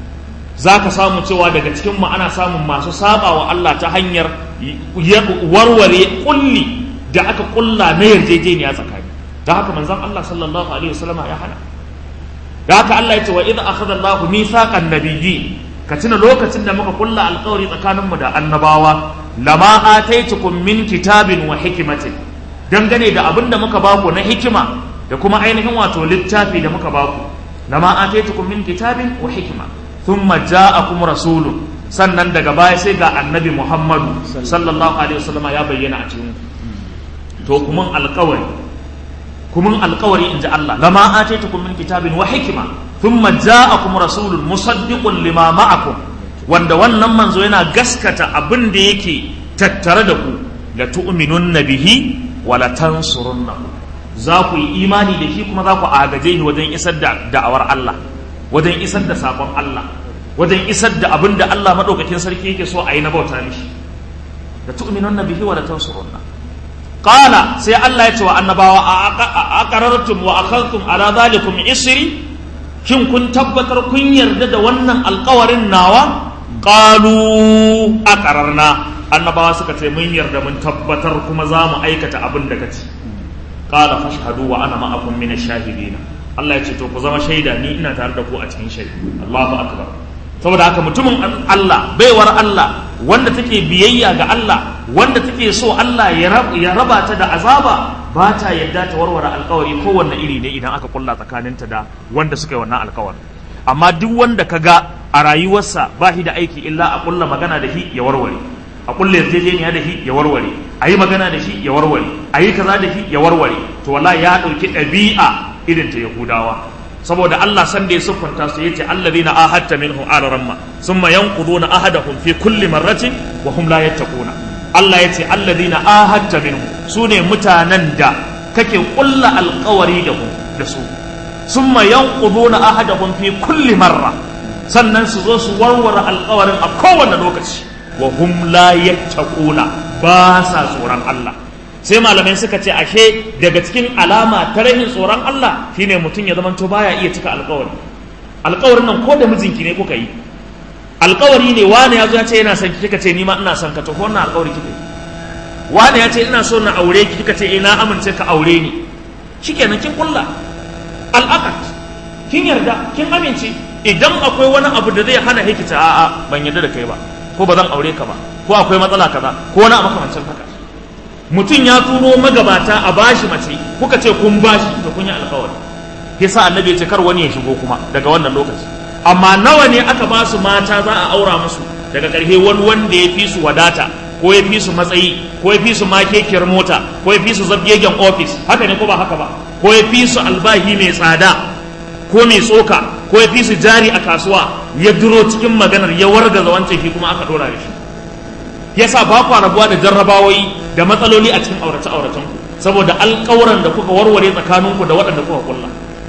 za ka samu cewa daga cikin mu ana samun masu saba wa Allah ta hanyar warware kulli da aka kulla na yarjejeniya tsakani da haka manzon Allah sallallahu alaihi wasallama ya hana da haka Allah ya ce wa idza akhadha Allahu mithaqan nabiyyin ka tuna lokacin da muka kulla alkawari tsakaninmu da annabawa lama ataitukum min kitabin wa hikimatin dangane da abin da muka baku na hikima da kuma ainihin wato littafi da muka baku lama ataitukum min kitabin wa hikima thumma ja'akum rasulun sannan daga baya sai ga annabi Muhammadu sallallahu alaihi wasallam ya bayyana a cikin to kuma alkawari kuma alkawari inji Allah lama ataitukum min kitabin wa hikima thumma ja'akum rasulun musaddiqun lima ma'akum wanda wannan manzo yana gaskata abin da yake tattare da ku la tu'minunna bihi wa la tansurunnahu za ku yi imani da shi kuma za ku agaje shi wajen isar da da'awar Allah wajen isar da sakon Allah wajen isar da abin da Allah madaukakin sarki yake so a yi na bauta mishi la tu'minunna bihi wa la tansurunna qala sai Allah ya ce wa annabawa a aqarartum wa akhadhtum ala dhalikum isri shin kun tabbatar kun yarda da wannan alkawarin nawa qalu aqararna annabawa suka ce mun yarda mun tabbatar kuma za mu aikata abin da kace qala fashhadu wa ana ma'akum min ash-shahidin Allah ya ce to ku zama shaida ni ina tare da ku a cikin shaidu Allahu akbar saboda haka mutumin Allah baiwar Allah wanda take biyayya ga Allah wanda take so Allah ya raba ta da azaba ba ta yadda ta warware alkawari kowanne iri ne idan aka kulla tsakaninta da wanda suka yi wannan alkawari amma duk wanda ka ga a rayuwarsa ba shi da aiki illa a kulla magana da shi ya warware a kulla yarjejeniya da shi ya warware a yi magana da shi ya warware a yi kaza da shi ya warware to wallahi ya ɗauki ɗabi'a irin ta yahudawa saboda Allah san da ya siffanta su yace allazina ahadta minhum ala ramma thumma yanquduna ahadahum fi kulli marratin wa hum la yattaquna Allah ya ce alladina ahadta minhu su ne mutanen da kake kulla alkawari da ku da su summa yanquduna ahadahum fi kulli marra sannan su zo su warware alkawarin a kowane lokaci wa hum la yattaquna ba sa tsoron Allah sai malamai suka ce ashe daga cikin alama ta rahin tsoron Allah shine mutum ya zamanto baya iya cika alkawari alkawarin nan ko da mijinki ne kuka yi alkawari ne wani ya zo ya ce yana son ki kika ce ni ma ina son ka to ko wannan alkawari kika yi wani ya ce ina so na aure ki kika ce ina amince ka aure ni shikenan kin kulla al'aqad kin yarda kin amince idan akwai wani abu da zai hana hikita a'a ban yarda da kai ba ko ba zan aure ka ba ko akwai matsala kaza ko wani abu makamancin haka mutum ya turo magabata a bashi mace kuka ce kun bashi to kun yi alkawari yasa annabi ya ce kar wani ya shigo kuma daga wannan lokaci amma nawa ne aka ba su mata za a aura musu daga ƙarshe wani wanda ya fi su wadata ko ya fi su matsayi ko ya fi su makekiyar mota ko ya fi su zabgegen ofis haka ne ko ba haka ba ko ya fi su albahi mai tsada ko mai tsoka ko ya fi su jari a kasuwa ya duro cikin maganar ya wargaza wancan shi kuma aka dora da shi yasa ba ku rabuwa da jarrabawoyi da matsaloli a cikin aurace auracen ku saboda alƙawuran da kuka warware tsakaninku da waɗanda kuka kulla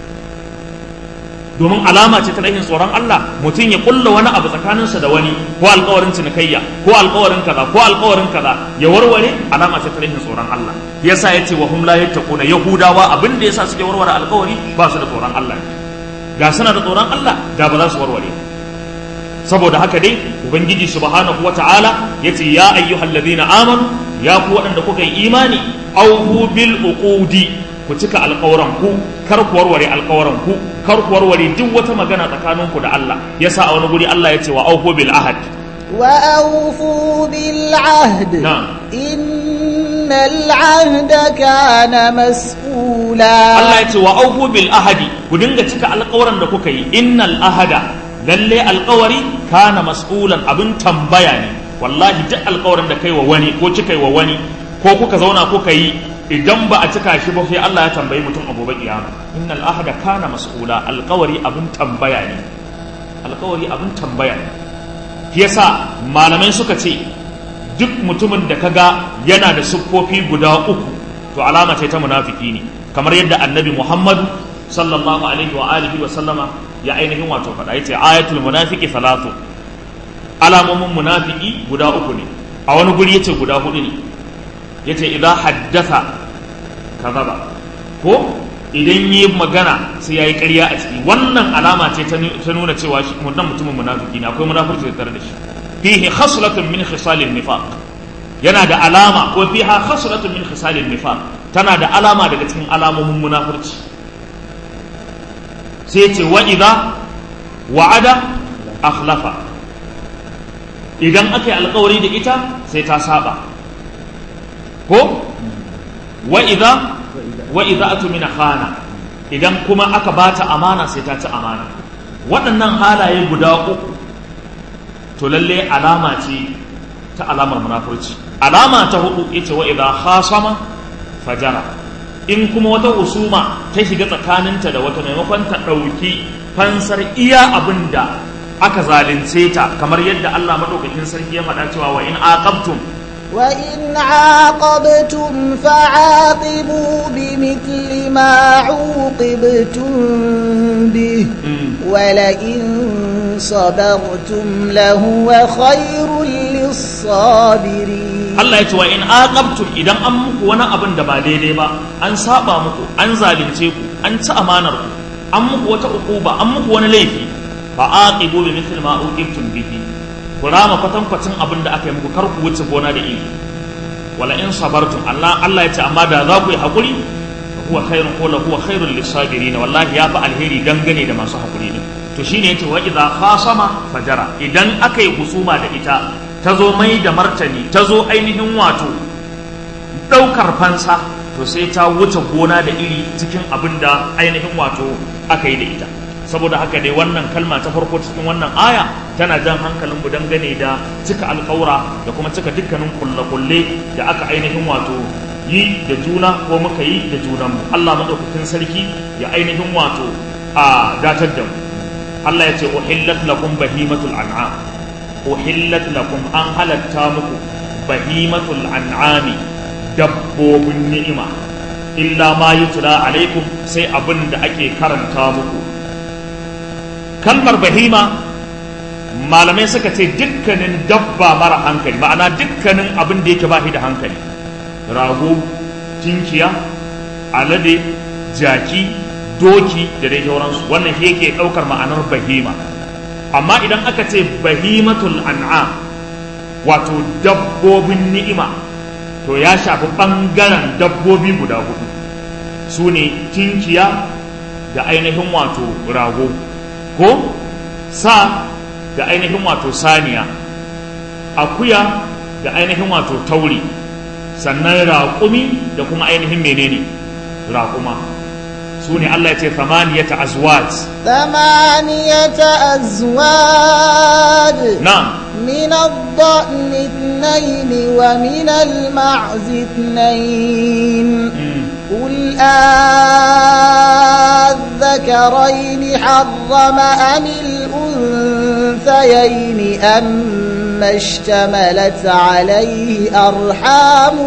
domin alama ce ta rashin tsoron Allah mutum ya kulla wani abu tsakaninsa da wani ko alkawarin cinikayya ko alkawarin kaza ko alkawarin kaza ya warware alama ce ta rashin tsoron Allah yasa yace wa hum la yattaquna yahudawa abin da yasa suke warware alkawari ba su da tsoron Allah ga suna da tsoron Allah da ba za su warware saboda haka dai ubangiji subhanahu wata'ala yace ya ayyuhalladhina amanu ya ku waɗanda kuka yi imani auhu bil uqudi ku cika alƙawran ku kar ku warware alƙawran ku kar ku warware duk wata magana tsakanin ku da Allah yasa a wani guri Allah ya ce wa aufu bil ahad wa aufu bil ahd na'am innal ahda kana mas'ula Allah ya ce wa aufu bil ahadi ku dinga cika alƙawran da kuka yi innal ahada lalle alƙawari kana mas'ulan abin tambaya ne wallahi duk alƙawarin da kai wa wani ko kika yi wa wani ko kuka zauna kuka yi idan ba a cika shi ba sai Allah ya tambayi mutum a gobe kiyama innal ahada kana mas'ula alqawari abin tambaya ne alqawari abin tambaya ne yasa malamai suka ce duk mutumin da kaga yana da siffofi guda uku to alama ce ta munafiki ne kamar yadda annabi Muhammad sallallahu alaihi wa alihi wa sallama ya ainihin wato faɗa yace ayatul munafiki salatu alamomin munafiki guda uku ne a wani guri yace guda hudu ne yace idan haddasa kazaba ko idan yi magana sai yayi ƙarya a ciki wannan alama ce ta nuna cewa shi wannan mutumin munafiki ne akwai munafurci tare da shi fihi khaslatun min khisalin nifaq yana da alama ko fiha khaslatun min khisalin nifaq tana da alama daga cikin alamomin munafurci sai ce wa idza wa'ada akhlafa idan aka yi alkawari da ita sai ta saba ko wa idza wa idza atumina khana idan kuma aka bata amana sai ta ci amana waɗannan halaye guda uku to lalle alama ce ta alamar munafurci alama ta hudu yace wa idza khasama fajara in kuma wata husuma ta shiga tsakaninta da wata maimakon ta ɗauki fansar iya abin da aka zalunce ta kamar yadda Allah madaukakin sarki ya faɗa cewa wa in aqabtum وإن عاقبتم فعاقبوا بمثل ما عوقبتم به ولئن صبرتم لهو خير للصابرين Allah ya ce wa in aqabtum idan an muku wani abin da ba daidai ba an saba muku an zalunce ku an ci amanar ku an muku wata uquba an muku wani laifi fa aqibu bi mithli ma uqibtum bihi ku rama kwatankwacin abin da aka yi muku kar ku wuce gona da iri wala in sabartum Allah Allah ya ce amma da za ku yi hakuri huwa khairun ko la huwa khairul lisabirin wallahi ya fa alheri dangane da masu hakuri ne to shine yace wa idza khasama fajara idan aka yi husuma da ita ta zo mai da martani ta zo ainihin wato daukar fansa to sai ta wuce gona da iri cikin abin da ainihin wato aka yi da ita saboda haka dai wannan kalma ta farko cikin wannan aya tana jan hankalin mu dangane da cika alƙawura da kuma cika dukkanin kulle-kulle da aka ainihin wato yi da juna ko muka yi da junanmu Allah madaukakin sarki ya ainihin wato a datar da mu Allah ya ce uhillat lakum bahimatul an'am uhillat lakum an halatta muku bahimatul an'ami dabbobin ni'ima illa ma yutla alaikum sai abin da ake karanta muku kalmar bahima malamai suka ce dukkanin dabba mara hankali ma'ana dukkanin abin da yake bashi da hankali rago tinkiya alade jaki doki da dai sauransu wannan shi yake ɗaukar ma'anar bahima amma idan aka ce bahimatul an'am wato dabbobin ni'ima to ya shafi ɓangaren dabbobi guda hudu su ne tinkiya da ainihin wato rago ko sa da ainihin wato saniya akuya da ainihin wato tauri sannan raƙumi da kuma ainihin menene raƙuma su ne Allah ya ce samaniyata azwaj ثمانية أزواج na'am من الضأن اثنين ومن المعز اثنين Mm. قل أذكرين حرم أم الأنثيين أما اشتملت عليه أرحام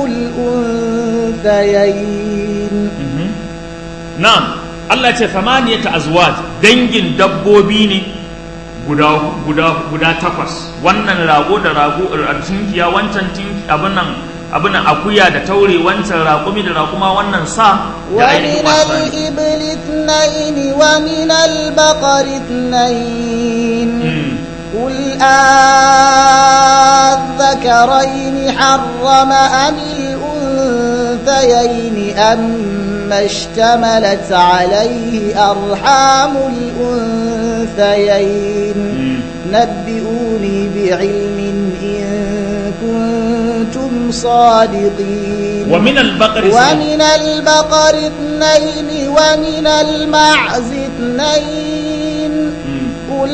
الأنثيين Mhm. na'am Allah ce samaniyata azwaj dangin dabbobi ne guda guda guda takwas wannan rago da rago a tinkiya wancan tinki abin nan abin nan akuya da taure wancan raƙumi da raƙuma wannan sa da ainihin ومن wasan الإبل اثنين ومن البقر اثنين Mm. قل أذكرين حرم أم الأنثيين أما اشتملت عليه أرحام الأنثيين Mm. نبئوني بعلم إن كنتم صادقين ومن البقر ومن البقر اثنين ومن المعز اثنين Mm. قل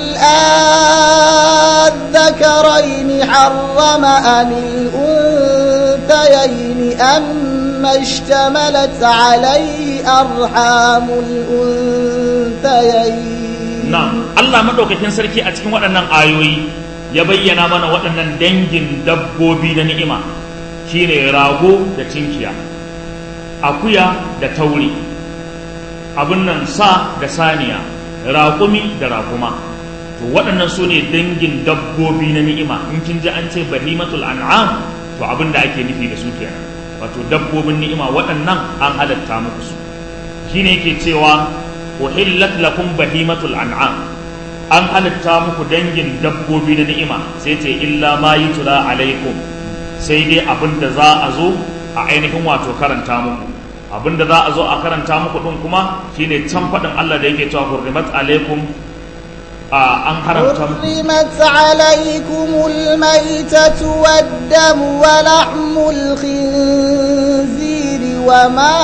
أذكرين حرم أم الأنثيين أما اشتملت عليه أرحام الأنثيين Na'am, Allah maɗaukakin sarki a cikin waɗannan ayoyi ya bayyana mana waɗannan dangin dabbobi na ni'ima shine rago da tinkiya, akuya da tauri, abin nan sa da saniya, raƙumi da raƙuma. To waɗannan su ne dangin dabbobi na ni'ima in kin ji an ce bahimatul an'am to abin da ake nufi da su kenan. Wato dabbobin ni'ima waɗannan an halatta muku su. Shine yake cewa uhillat lakum bahimatul an'am an halitta muku dangin dabbobi na ni'ima sai ce illa ma yutla alaikum sai dai abin da za a zo a ainihin wato karanta muku abin da za a zo a karanta muku din kuma shine can faɗin Allah da yake cewa hurrimat alaikum a an haramta muku حرمت عليكم الميتة والدم ولحم الخنزير وما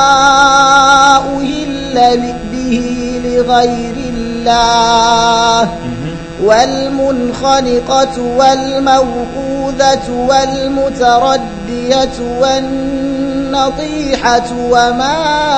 أهل به لغير الله والمنخنقة والموقوذة والمتردية والنطيحة وما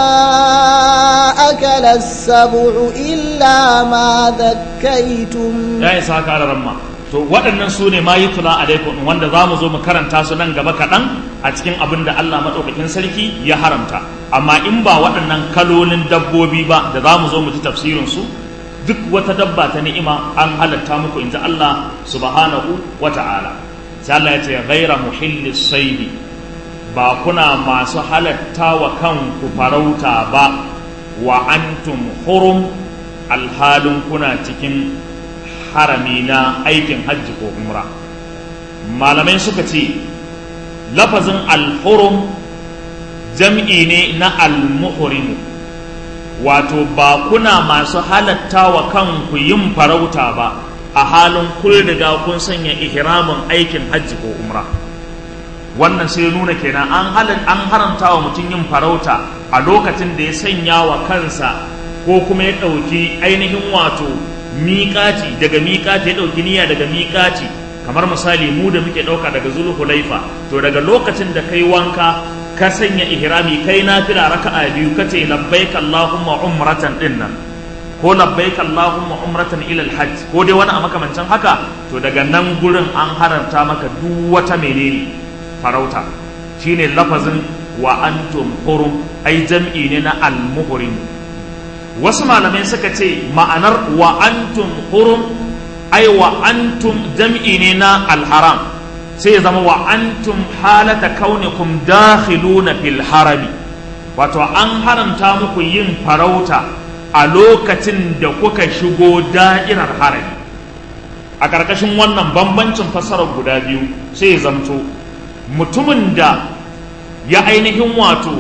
أكل السبع إلا ما ذكيتم ya isa haka ala ramma to waɗannan su ne ma yi tula alaikum wanda za mu zo mu karanta su nan gaba kaɗan a cikin abin da Allah maɗaukakin sarki ya haramta amma in ba waɗannan kalolin dabbobi ba da za mu zo mu ji tafsirin su duk wata dabba ta ni'ima an halatta muku in ji Allah subhanahu wa ta'ala sai Allah ya ce ghaira muhillis saidi ba kuna masu halatta wa kanku farauta ba wa antum hurum alhalin kuna cikin harami na aikin hajji ko umra malamai suka ce lafazin alhurum jam'i ne na almuhrimu wato ba kuna masu halatta wa kanku yin farauta ba a halin kun riga kun sanya ihramin aikin hajji ko umra wannan sai nuna kenan an halin an haramta wa mutum yin farauta a lokacin da ya sanya wa kansa ko kuma ya ɗauki ainihin wato miƙaci daga miƙaci ya ɗauki niyya daga miƙaci kamar misali mu da muke ɗauka daga zulhulaifa to daga lokacin da kai wanka ka sanya ihrami kai nafila raka'a biyu kace labbaik allahumma umratan dinnan ko labbaik allahumma umratan ila alhajj ko dai wani a makamancin haka to daga nan gurin an haramta maka duk wata menene farauta shine lafazin wa antum hurum ai jam'i ne na al-muhrim wasu malamai suka ce ma'anar wa antum hurum ai wa antum jam'i ne na al-haram sai ya zama wa antum halata kaunikum dakhiluna fil harami wato an haramta muku yin farauta a lokacin da kuka shigo da'irar harami a ƙarƙashin wannan bambancin fassarar guda biyu sai ya zamto mutumin da ya ainihin wato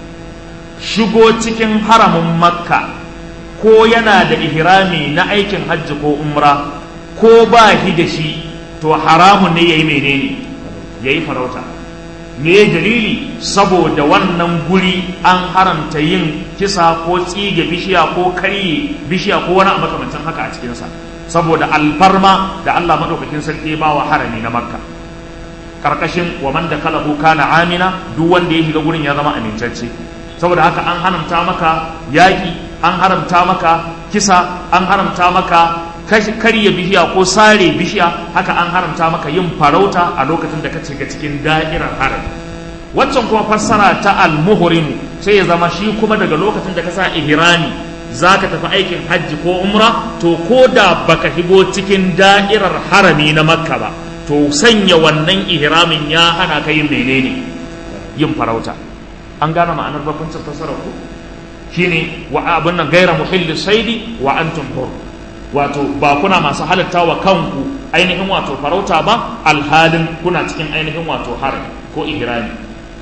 shigo cikin haramin makka ko yana da ihrami na aikin hajji ko umra ko ba shi da shi to haramun ne ya yi menene ya yi farauta me dalili saboda wannan guri an haramta yin kisa ko tsige bishiya ko karye bishiya ko wani abu makamancin haka a cikinsa saboda alfarma da Allah maɗaukakin sarki ba wa harami na makka karkashin wa man da kalahu kana amina duk wanda ya shiga gurin ya zama amincacce saboda haka an haramta maka yaƙi an haramta maka kisa an haramta maka karya bishiya ko sare bishiya haka an haramta maka yin farauta a lokacin da ka shiga cikin da'irar harami waccan kuma fassara ta al-muhrim sai ya zama shi kuma daga lokacin da ka sa ihrami za ka tafi aikin hajji ko umra to ko da baka shigo cikin da'irar harami na makka ba to sanya wannan ihramin ya hana ka yin menene yin farauta an gane ma'anar bakuncin fassarar ku shine wa abin nan gaira muhilli saidi wa antum hur wato ba kuna masu halatta wa kanku ainihin wato farauta ba alhalin kuna cikin ainihin wato harami ko ihrami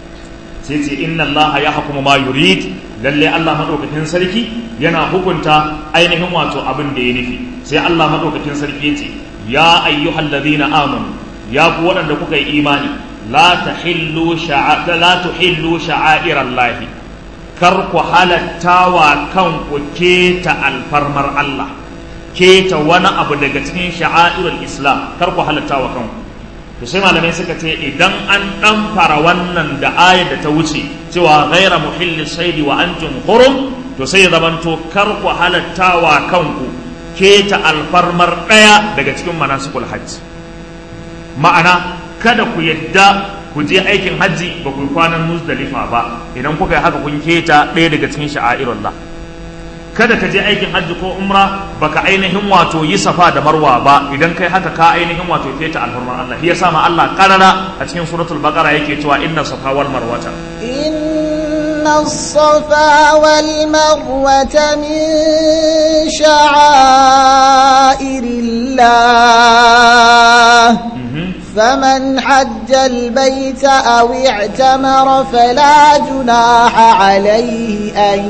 sai ce inna allaha ya hukumu ma yurid lalle Allah madaukakin sarki yana hukunta ainihin wato abin da ya nufi sai Allah madaukakin sarki ya ce ya ayyuhal ladina amanu ya ku waɗanda kuka yi imani la tahillu sha'a la tuhillu sha'airallahi kar ku halatta wa kanku keta alfarmar Allah keta wani abu daga cikin sha'airul islam kar ku halatta wa kanku to sai malamai suka ce idan an dan fara wannan da ayar da ta wuce cewa ghaira muhilli saidi wa antum hurum to sai ya zamanto kar ku halatta wa kanku keta alfarmar daya daga cikin manasikul hajji ma'ana kada ku yadda ku je aikin hajji ba ku kwanan muzdalifa ba idan kuka yi haka kun keta ɗaya daga cikin sha'airullah kada ka je aikin hajji ko umra baka ainihin wato yi safa da marwa ba idan kai haka ka ainihin wato keta alfarmar Allah shi yasa ma Allah karara a cikin suratul baqara yake cewa inna safa wal marwata inna safa wal marwata min sha'airillah فمن حج البيت أو اعتمر فلا جناح عليه أن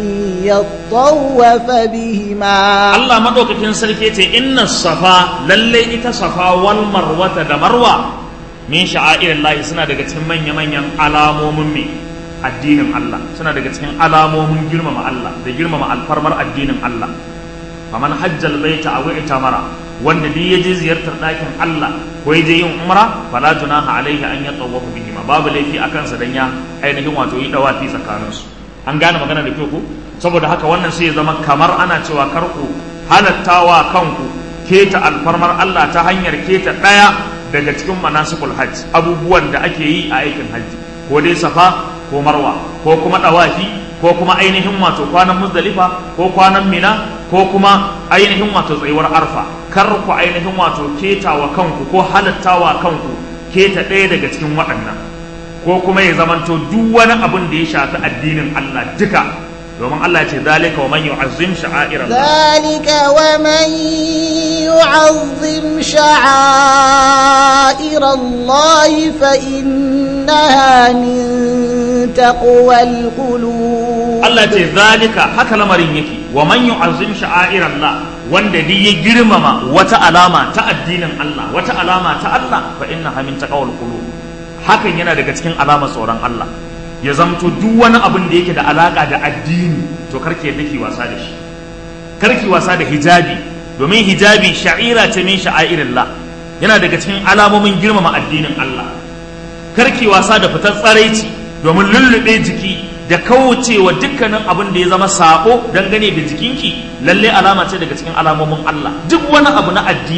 يطوف بهما الله ما دوك كن سلكيتي إن الصفا للي إتا صفا والمروة دا مروة من شعائر الله سنة دقا تمن يمن ين علامو ممي addinin Allah suna daga cikin alamomin girmama Allah da girmama alfarmar addinin Allah faman hajjal baita aw itamara wanda duk ya je ziyartar ɗakin Allah ko ya je yin umra fala junaha alaihi an yatawafu bihi ma babu laifi a kansa dan ya ainihin wato yi dawafi tsakanin su an gane magana da kyau ko saboda haka wannan sai ya zama kamar ana cewa kar ku halattawa kanku keta alfarmar Allah ta hanyar keta ɗaya daga cikin manasikul hajj abubuwan da ake yi a aikin hajji ko dai safa ko marwa ko kuma dawafi ko kuma ainihin wato kwanan muzdalifa ko kwanan mina ko kuma ainihin wato tsayuwar arfa kar ku ainihin wato keta wa kanku ko halatta wa kanku keta ɗaya daga cikin waɗannan ko kuma ya zamanto duk wani abin da ya shafi addinin Allah duka domin Allah ya ce zalika wa man yu'azzim sha'air Allah zalika wa man yu'azzim sha'air Allah fa innaha min taqwal qulub Allah ce zalika haka lamarin yake wa man yu'azzim sha'air Allah wanda duk ya girmama wata alama ta addinin Allah wata alama ta Allah fa innaha min taqwal qulub hakan yana daga cikin alamar tsoron Allah ya zamto duk wani abin da yake da alaka da addini to karki yadda ki wasa da shi karki wasa da hijabi domin hijabi sha'ira ce min sha'airillah yana daga cikin alamomin girmama addinin Allah karki wasa da fitar tsaraici domin lullube jiki da kaucewa dukkanin abin da ya zama sabo dangane da jikinki lalle alama ce daga cikin alamomin Allah duk wani abu na addini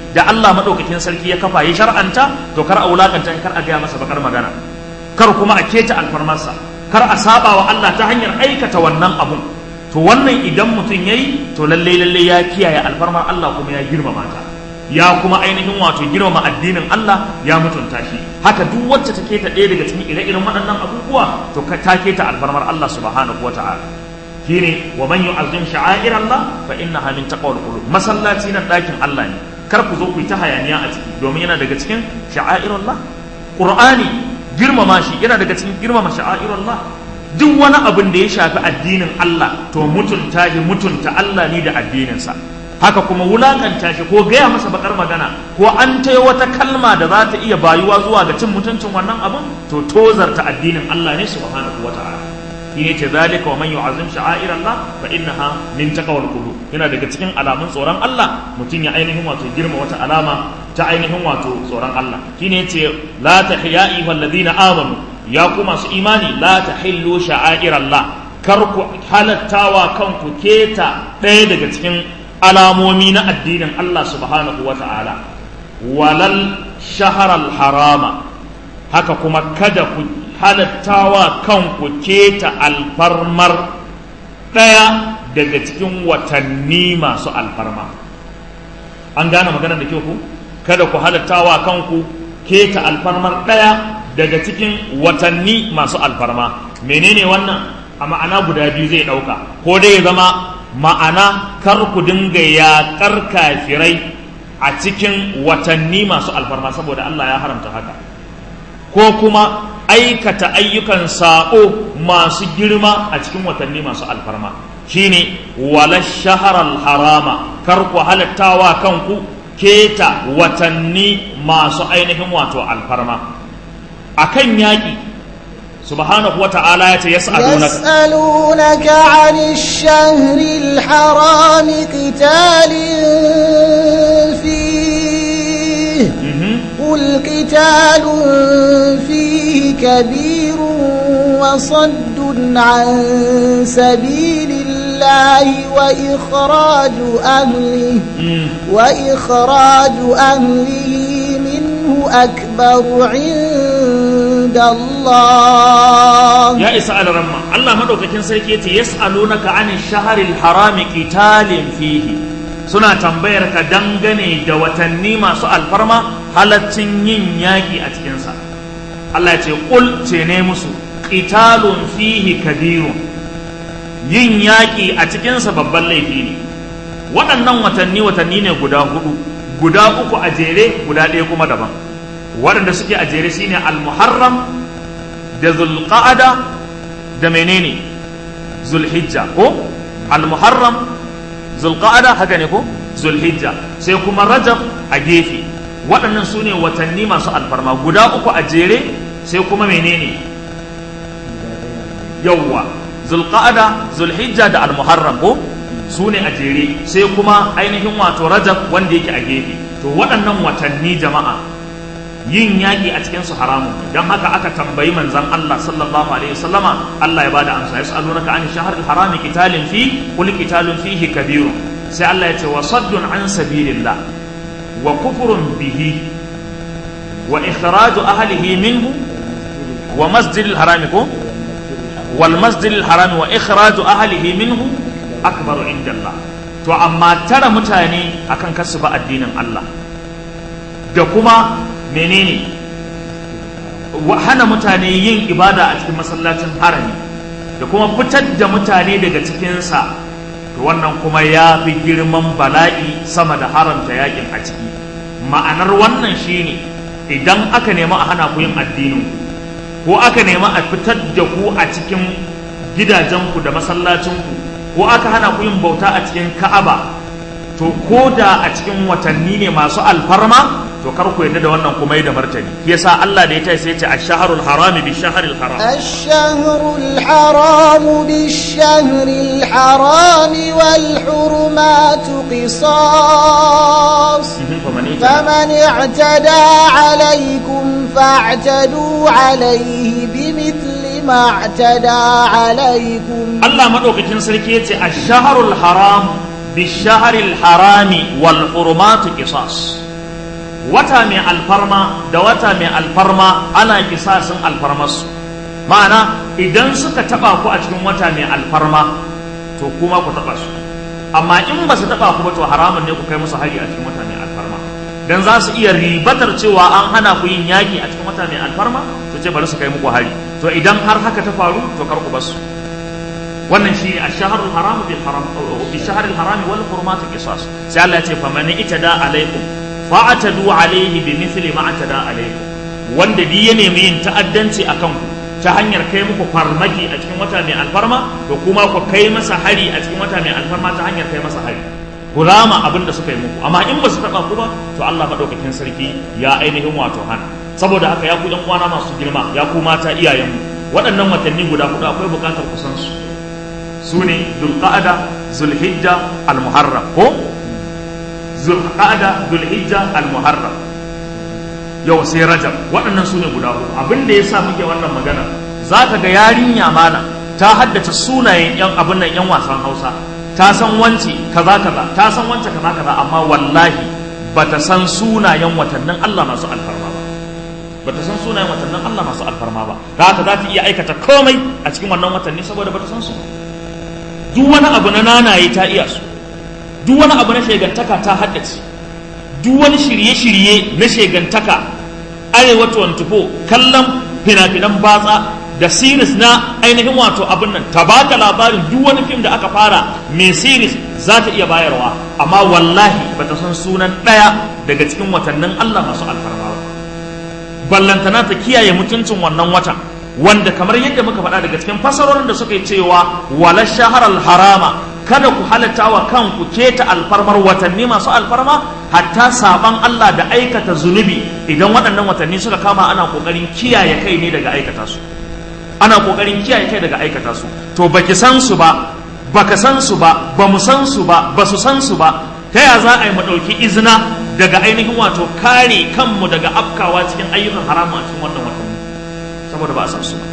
da Allah madaukakin sarki ya kafa ya shar'anta to kar a wulakanta kar a gaya masa bakar magana kar kuma a keta alfarmarsa kar a saba wa Allah ta hanyar aikata wannan abun to wannan idan mutum yayi to lalle lalle ya kiyaye alfarmar Allah kuma ya girmama ta ya kuma ainihin wato girmama addinin Allah ya mutunta shi haka duk wacce ta keta ɗaya daga cikin ire-iren waɗannan abubuwa to ka ta keta alfarmar Allah subhanahu wata'ala shine wa man yu'azzim sha'air Allah fa innaha min taqwal qulub masallaci nan ɗakin Allah ne kar ku zo ku yi ta hayaniya a ciki domin yana daga cikin sha'air Allah Qur'ani girmama shi yana daga cikin girmama sha'air Allah duk wani abin da ya shafi addinin Allah to mutunta shi mutunta Allah ne da addininsa haka kuma wulakanta shi ko gaya masa bakar magana ko an ta wata kalma da za ta iya bayuwa zuwa ga cin mutuncin wannan abin to tozarta addinin Allah ne subhanahu wata'ala shi ne ce zalika wa man yu'azzim sha'air Allah fa innaha min taqwal qulub yana daga cikin alamun tsoron Allah mutum ya ainihin wato girma wata alama ta ainihin wato tsoron Allah shi ne ce la tahya'i wal ladina amanu ya ku masu imani la tahillu sha'air Allah kar ku halattawa kanku keta ɗaya daga cikin alamomi na addinin Allah subhanahu wa ta'ala walal shaharar harama haka kuma kada ku halattawa kanku keta alfarmar ɗaya daga cikin watanni masu alfarma an gane maganar da ku kada ku halattawa kanku keta alfarmar ɗaya daga cikin watanni masu alfarma menene wannan a ma'ana guda biyu zai ɗauka ko dai ya zama ma'ana kar ku dinga yaƙar kafirai a cikin watanni masu alfarma saboda Allah ya haramta haka ko kuma aikata ayyukan saƙo masu girma a cikin watanni masu alfarma shine wala shaharar harama kar ku halattawa kanku keta watanni masu ainihin wato alfarma akan yaƙi سبحانه وتعالى يسألونك يسألونك عن الشهر الحرام قتال فيه قل قتال فيه كبير وصد عن سبيل الله وإخراج أهله وإخراج أهله منه أكبر عند الله يا إسأل رمى الله مدوك كن سيكيتي يسألونك عن الشهر الحرام قتال فيه suna tambayar ka dangane da watanni masu alfarma halaccin yin yaƙi a cikinsa Allah ce ƙul ce ne musu ƙitalun fihi kabirun yin yaƙi a cikinsa babban laifi ne waɗannan watanni watanni ne guda hudu guda uku a jere guda ɗaya kuma daban waɗanda suke a jere shine al-muharram da zulqa'ada da menene zulhijja ko al-muharram zulqa'ada haka ne ko zulhijja sai kuma rajab a gefe waɗannan su ne watanni masu alfarma guda uku a jere sai kuma menene yawwa zulqa'ada zulhijja da al-muharram ko su ne a jere sai kuma ainihin wato rajab wanda yake a gefe to waɗannan watanni jama'a yin yaƙi a cikin su haramun don haka aka tambayi manzon Allah sallallahu alaihi wasallama Allah ya bada amsa yas'alunaka an shahr al-harami qitalin fi qul qitalun fihi kabirun sai Allah ya ce wa saddun an sabilillah wa kufrun bihi wa ikhraju ahlihi minhu wa masjidil harami ko wal masjidil harami wa ikhraju ahlihi minhu akbaru inda Allah to amma tara mutane akan kasu ba addinin Allah da kuma menene hana mutane yin ibada a cikin masallacin harami da kuma fitar da mutane daga cikinsa to wannan kuma ya fi girman bala'i sama da haramta yakin a ciki ma'anar wannan shine idan aka nemi a hana ku yin addinin ko aka nemi a fitar da ku a cikin gidajenku da masallacinku ko aka hana ku yin bauta a cikin ka'aba to ko da a cikin watanni ne masu alfarma to kar ku yadda da wannan kuma yi da martani yasa Allah da ya ta sai ce ash-shahrul haram bi shahril haram ash-shahrul haram bi shahril haram wal hurumat qisas faman i'tada alaykum fa'tadu alayhi bimithli ma i'tada alaykum Allah madaukakin sarki yace ash-shahrul haram bi shahril harami wal hurumat qisas wata mai alfarma da wata mai alfarma ana kisasin alfarmarsu ma'ana idan suka taba ku a cikin wata mai alfarma to kuma ku taba su amma in ba su taba ku ba to haramun ne ku kai musu hari a cikin wata mai alfarma dan za su iya ribatar cewa an hana ku yin yaki a cikin wata mai alfarma to ce bari su kai muku hari to idan har haka ta faru to kar ku basu wannan shi a shaharul haram bil haram bi shaharil haram wal hurumat qisas sai Allah ya ce faman itada alaikum fa'atadu alaihi bi mithli ma atada alaikum wanda di ya nemi yin ta'addanci akan ku ta hanyar kai muku farmaki a cikin wata mai alfarma to kuma ku kai masa hari a cikin wata mai alfarma ta hanyar kai masa hari ku rama abin da suka yi muku amma in ba su taba ku ba to Allah madaukakin sarki ya ainihin wato hana saboda haka ya ku ɗan uwana masu girma ya ku mata iyayenmu waɗannan watanni guda hudu akwai buƙatar ku san su su ne dulqa'ada zulhijja almuharram ko zulqa'ada zulhijja almuharram yau sai rajab waɗannan su ne guda hudu abin da yasa muke wannan magana za ka ga yarinya mana ta haddace sunayen yan abin nan yan wasan hausa ta san wance kaza kaza ta san wance kaza kaza amma wallahi bata san sunayen watannin Allah masu alfarma ba bata san sunayen watannin Allah masu alfarma ba da haka za ta iya aikata komai a cikin wannan watanni saboda bata san su duk wani abu na nanaye ta iya su duk wani abu na shegantaka ta haddace duk wani shirye-shirye na shegantaka arewa 24 kallon fina-finan batsa da series na ainihin wato abin nan ta baka labarin duk wani fim da aka fara mai series za ta iya bayarwa amma wallahi bata san sunan ɗaya daga cikin watannin Allah masu alfarma ba ballantana ta kiyaye mutuncin wannan watan wanda kamar yadda muka faɗa daga cikin fasarorin da suka yi cewa wala shaharar harama kada ku halatta wa kanku keta alfarmar watanni masu alfarma hatta saban Allah da aikata zunubi idan waɗannan watanni suka kama ana ƙoƙarin kiyaye kai ne daga aikata su ana ƙoƙarin kiyaye kai daga aikata su to baki san su ba baka san su ba ba mu san su ba ba su san su ba ta ya za a yi mu ɗauki izina daga ainihin wato kare kanmu daga afkawa cikin ayyukan haramu a cikin wannan watanni saboda ba a san su ba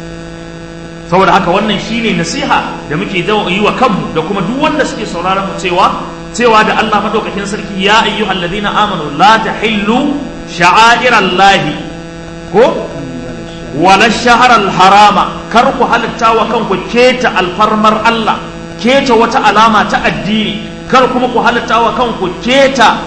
saboda haka wannan shine nasiha da muke yi wa kanmu da kuma duk wanda suke sauraron mu cewa cewa da Allah madaukakin sarki ya ayyuhal ladina amanu la tahillu sha'airallahi ko wala shaharar harama kar ku halitta wa kanku keta alfarmar Allah keta wata alama ta addini kar kuma ku halitta wa kanku keta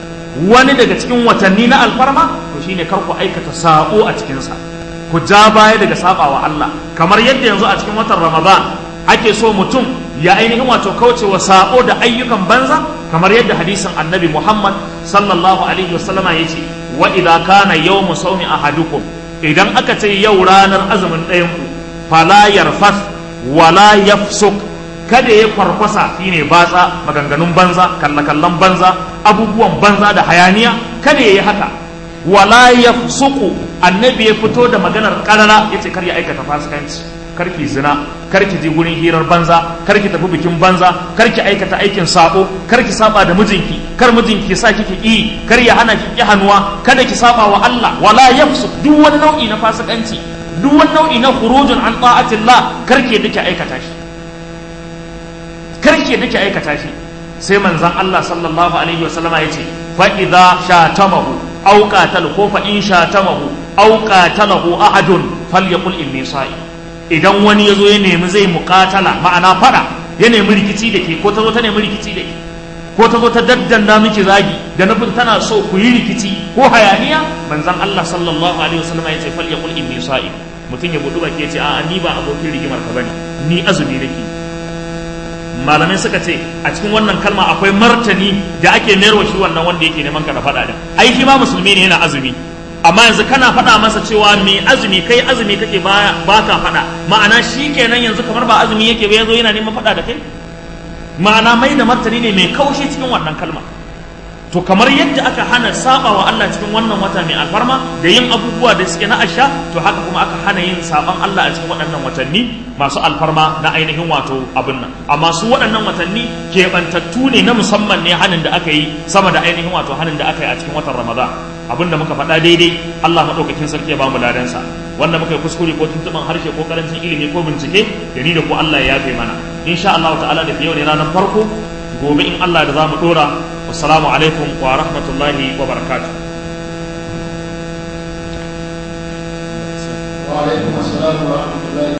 wani daga cikin watanni na alfarma to shine kar ku aikata sabo a cikinsa ku ja baya daga sabawa Allah kamar yadda yanzu a cikin watan Ramadan ake so mutum ya ainihin wato kauce wa sabo da ayyukan banza kamar yadda hadisin annabi Muhammad sallallahu alaihi wasallama yace wa idza kana yawmu sawmi ahadukum idan aka ce yau ranar azumin ɗayan ku fala yarfas wala yafsuk kada ya farfasa shine batsa maganganun banza kallakallan banza abubuwan banza da hayaniya kada ya yi haka wala yafsuku annabi ya fito da maganar karara yace kar ya aikata fasikanci kar ki zina kar ki je gurin hirar banza kar ki tafi bikin banza kar ki aikata aikin sabo kar ki saba da mijinki kar mijinki sa kiki ki kar ya hana ki ki hannuwa kada ki saba wa Allah wala yafsuk duk wani nau'i na fasikanci duk wani nau'i na khurujun an ta'atillah kar ki dake aikata shi kar ki dake aikata shi sai manzon Allah sallallahu alaihi wasallama yace fa idza shatamahu aw qatal ko fa in shatamahu aw qatalahu ahadun falyaqul inni sa'i idan wani yazo ya nemi zai muqatala ma'ana fada ya nemi rikici da ke ko ta zo ta nemi rikici da ke ko ta zo ta daddanda miki zagi da nufin tana so ku yi rikici ko hayaniya manzon Allah sallallahu alaihi wasallam ya ce falyaqul inni sa'i mutum ya budu baki ya ce a'a ni ba abokin rigimar ka bane ni azumi nake malamai suka ce a cikin wannan kalma akwai martani da ake mayarwa shi wannan wanda yake neman ka da faɗa din ai shi ma musulmi ne yana azumi amma yanzu kana faɗa masa cewa me azumi kai azumi kake ba ka faɗa ma'ana shi kenan yanzu kamar ba azumi yake ba yazo yana neman faɗa da kai ma'ana mai da martani ne mai kaushi cikin wannan kalma to kamar yadda aka hana saba wa Allah cikin wannan wata mai alfarma da yin abubuwa da suke na asha to haka kuma aka hana yin saban Allah a cikin waɗannan watanni masu alfarma na ainihin wato abin nan amma su waɗannan watanni keɓantattu ne na musamman ne hanin da aka yi sama da ainihin wato hanin da aka yi a cikin watan Ramadan abin da muka faɗa daidai Allah maɗaukakin sarki ya bamu ladansa wanda muka yi kuskure ko tuntuɓin harshe ko karancin ilimi ko bincike da ni da ku Allah ya yafe mana insha Allah ta'ala da yau ne ranar farko gobe in Allah da za mu ɗora wassalamu alaikum wa rahmatullahi wa barakatuh alaikum assalam wa rahmatullahi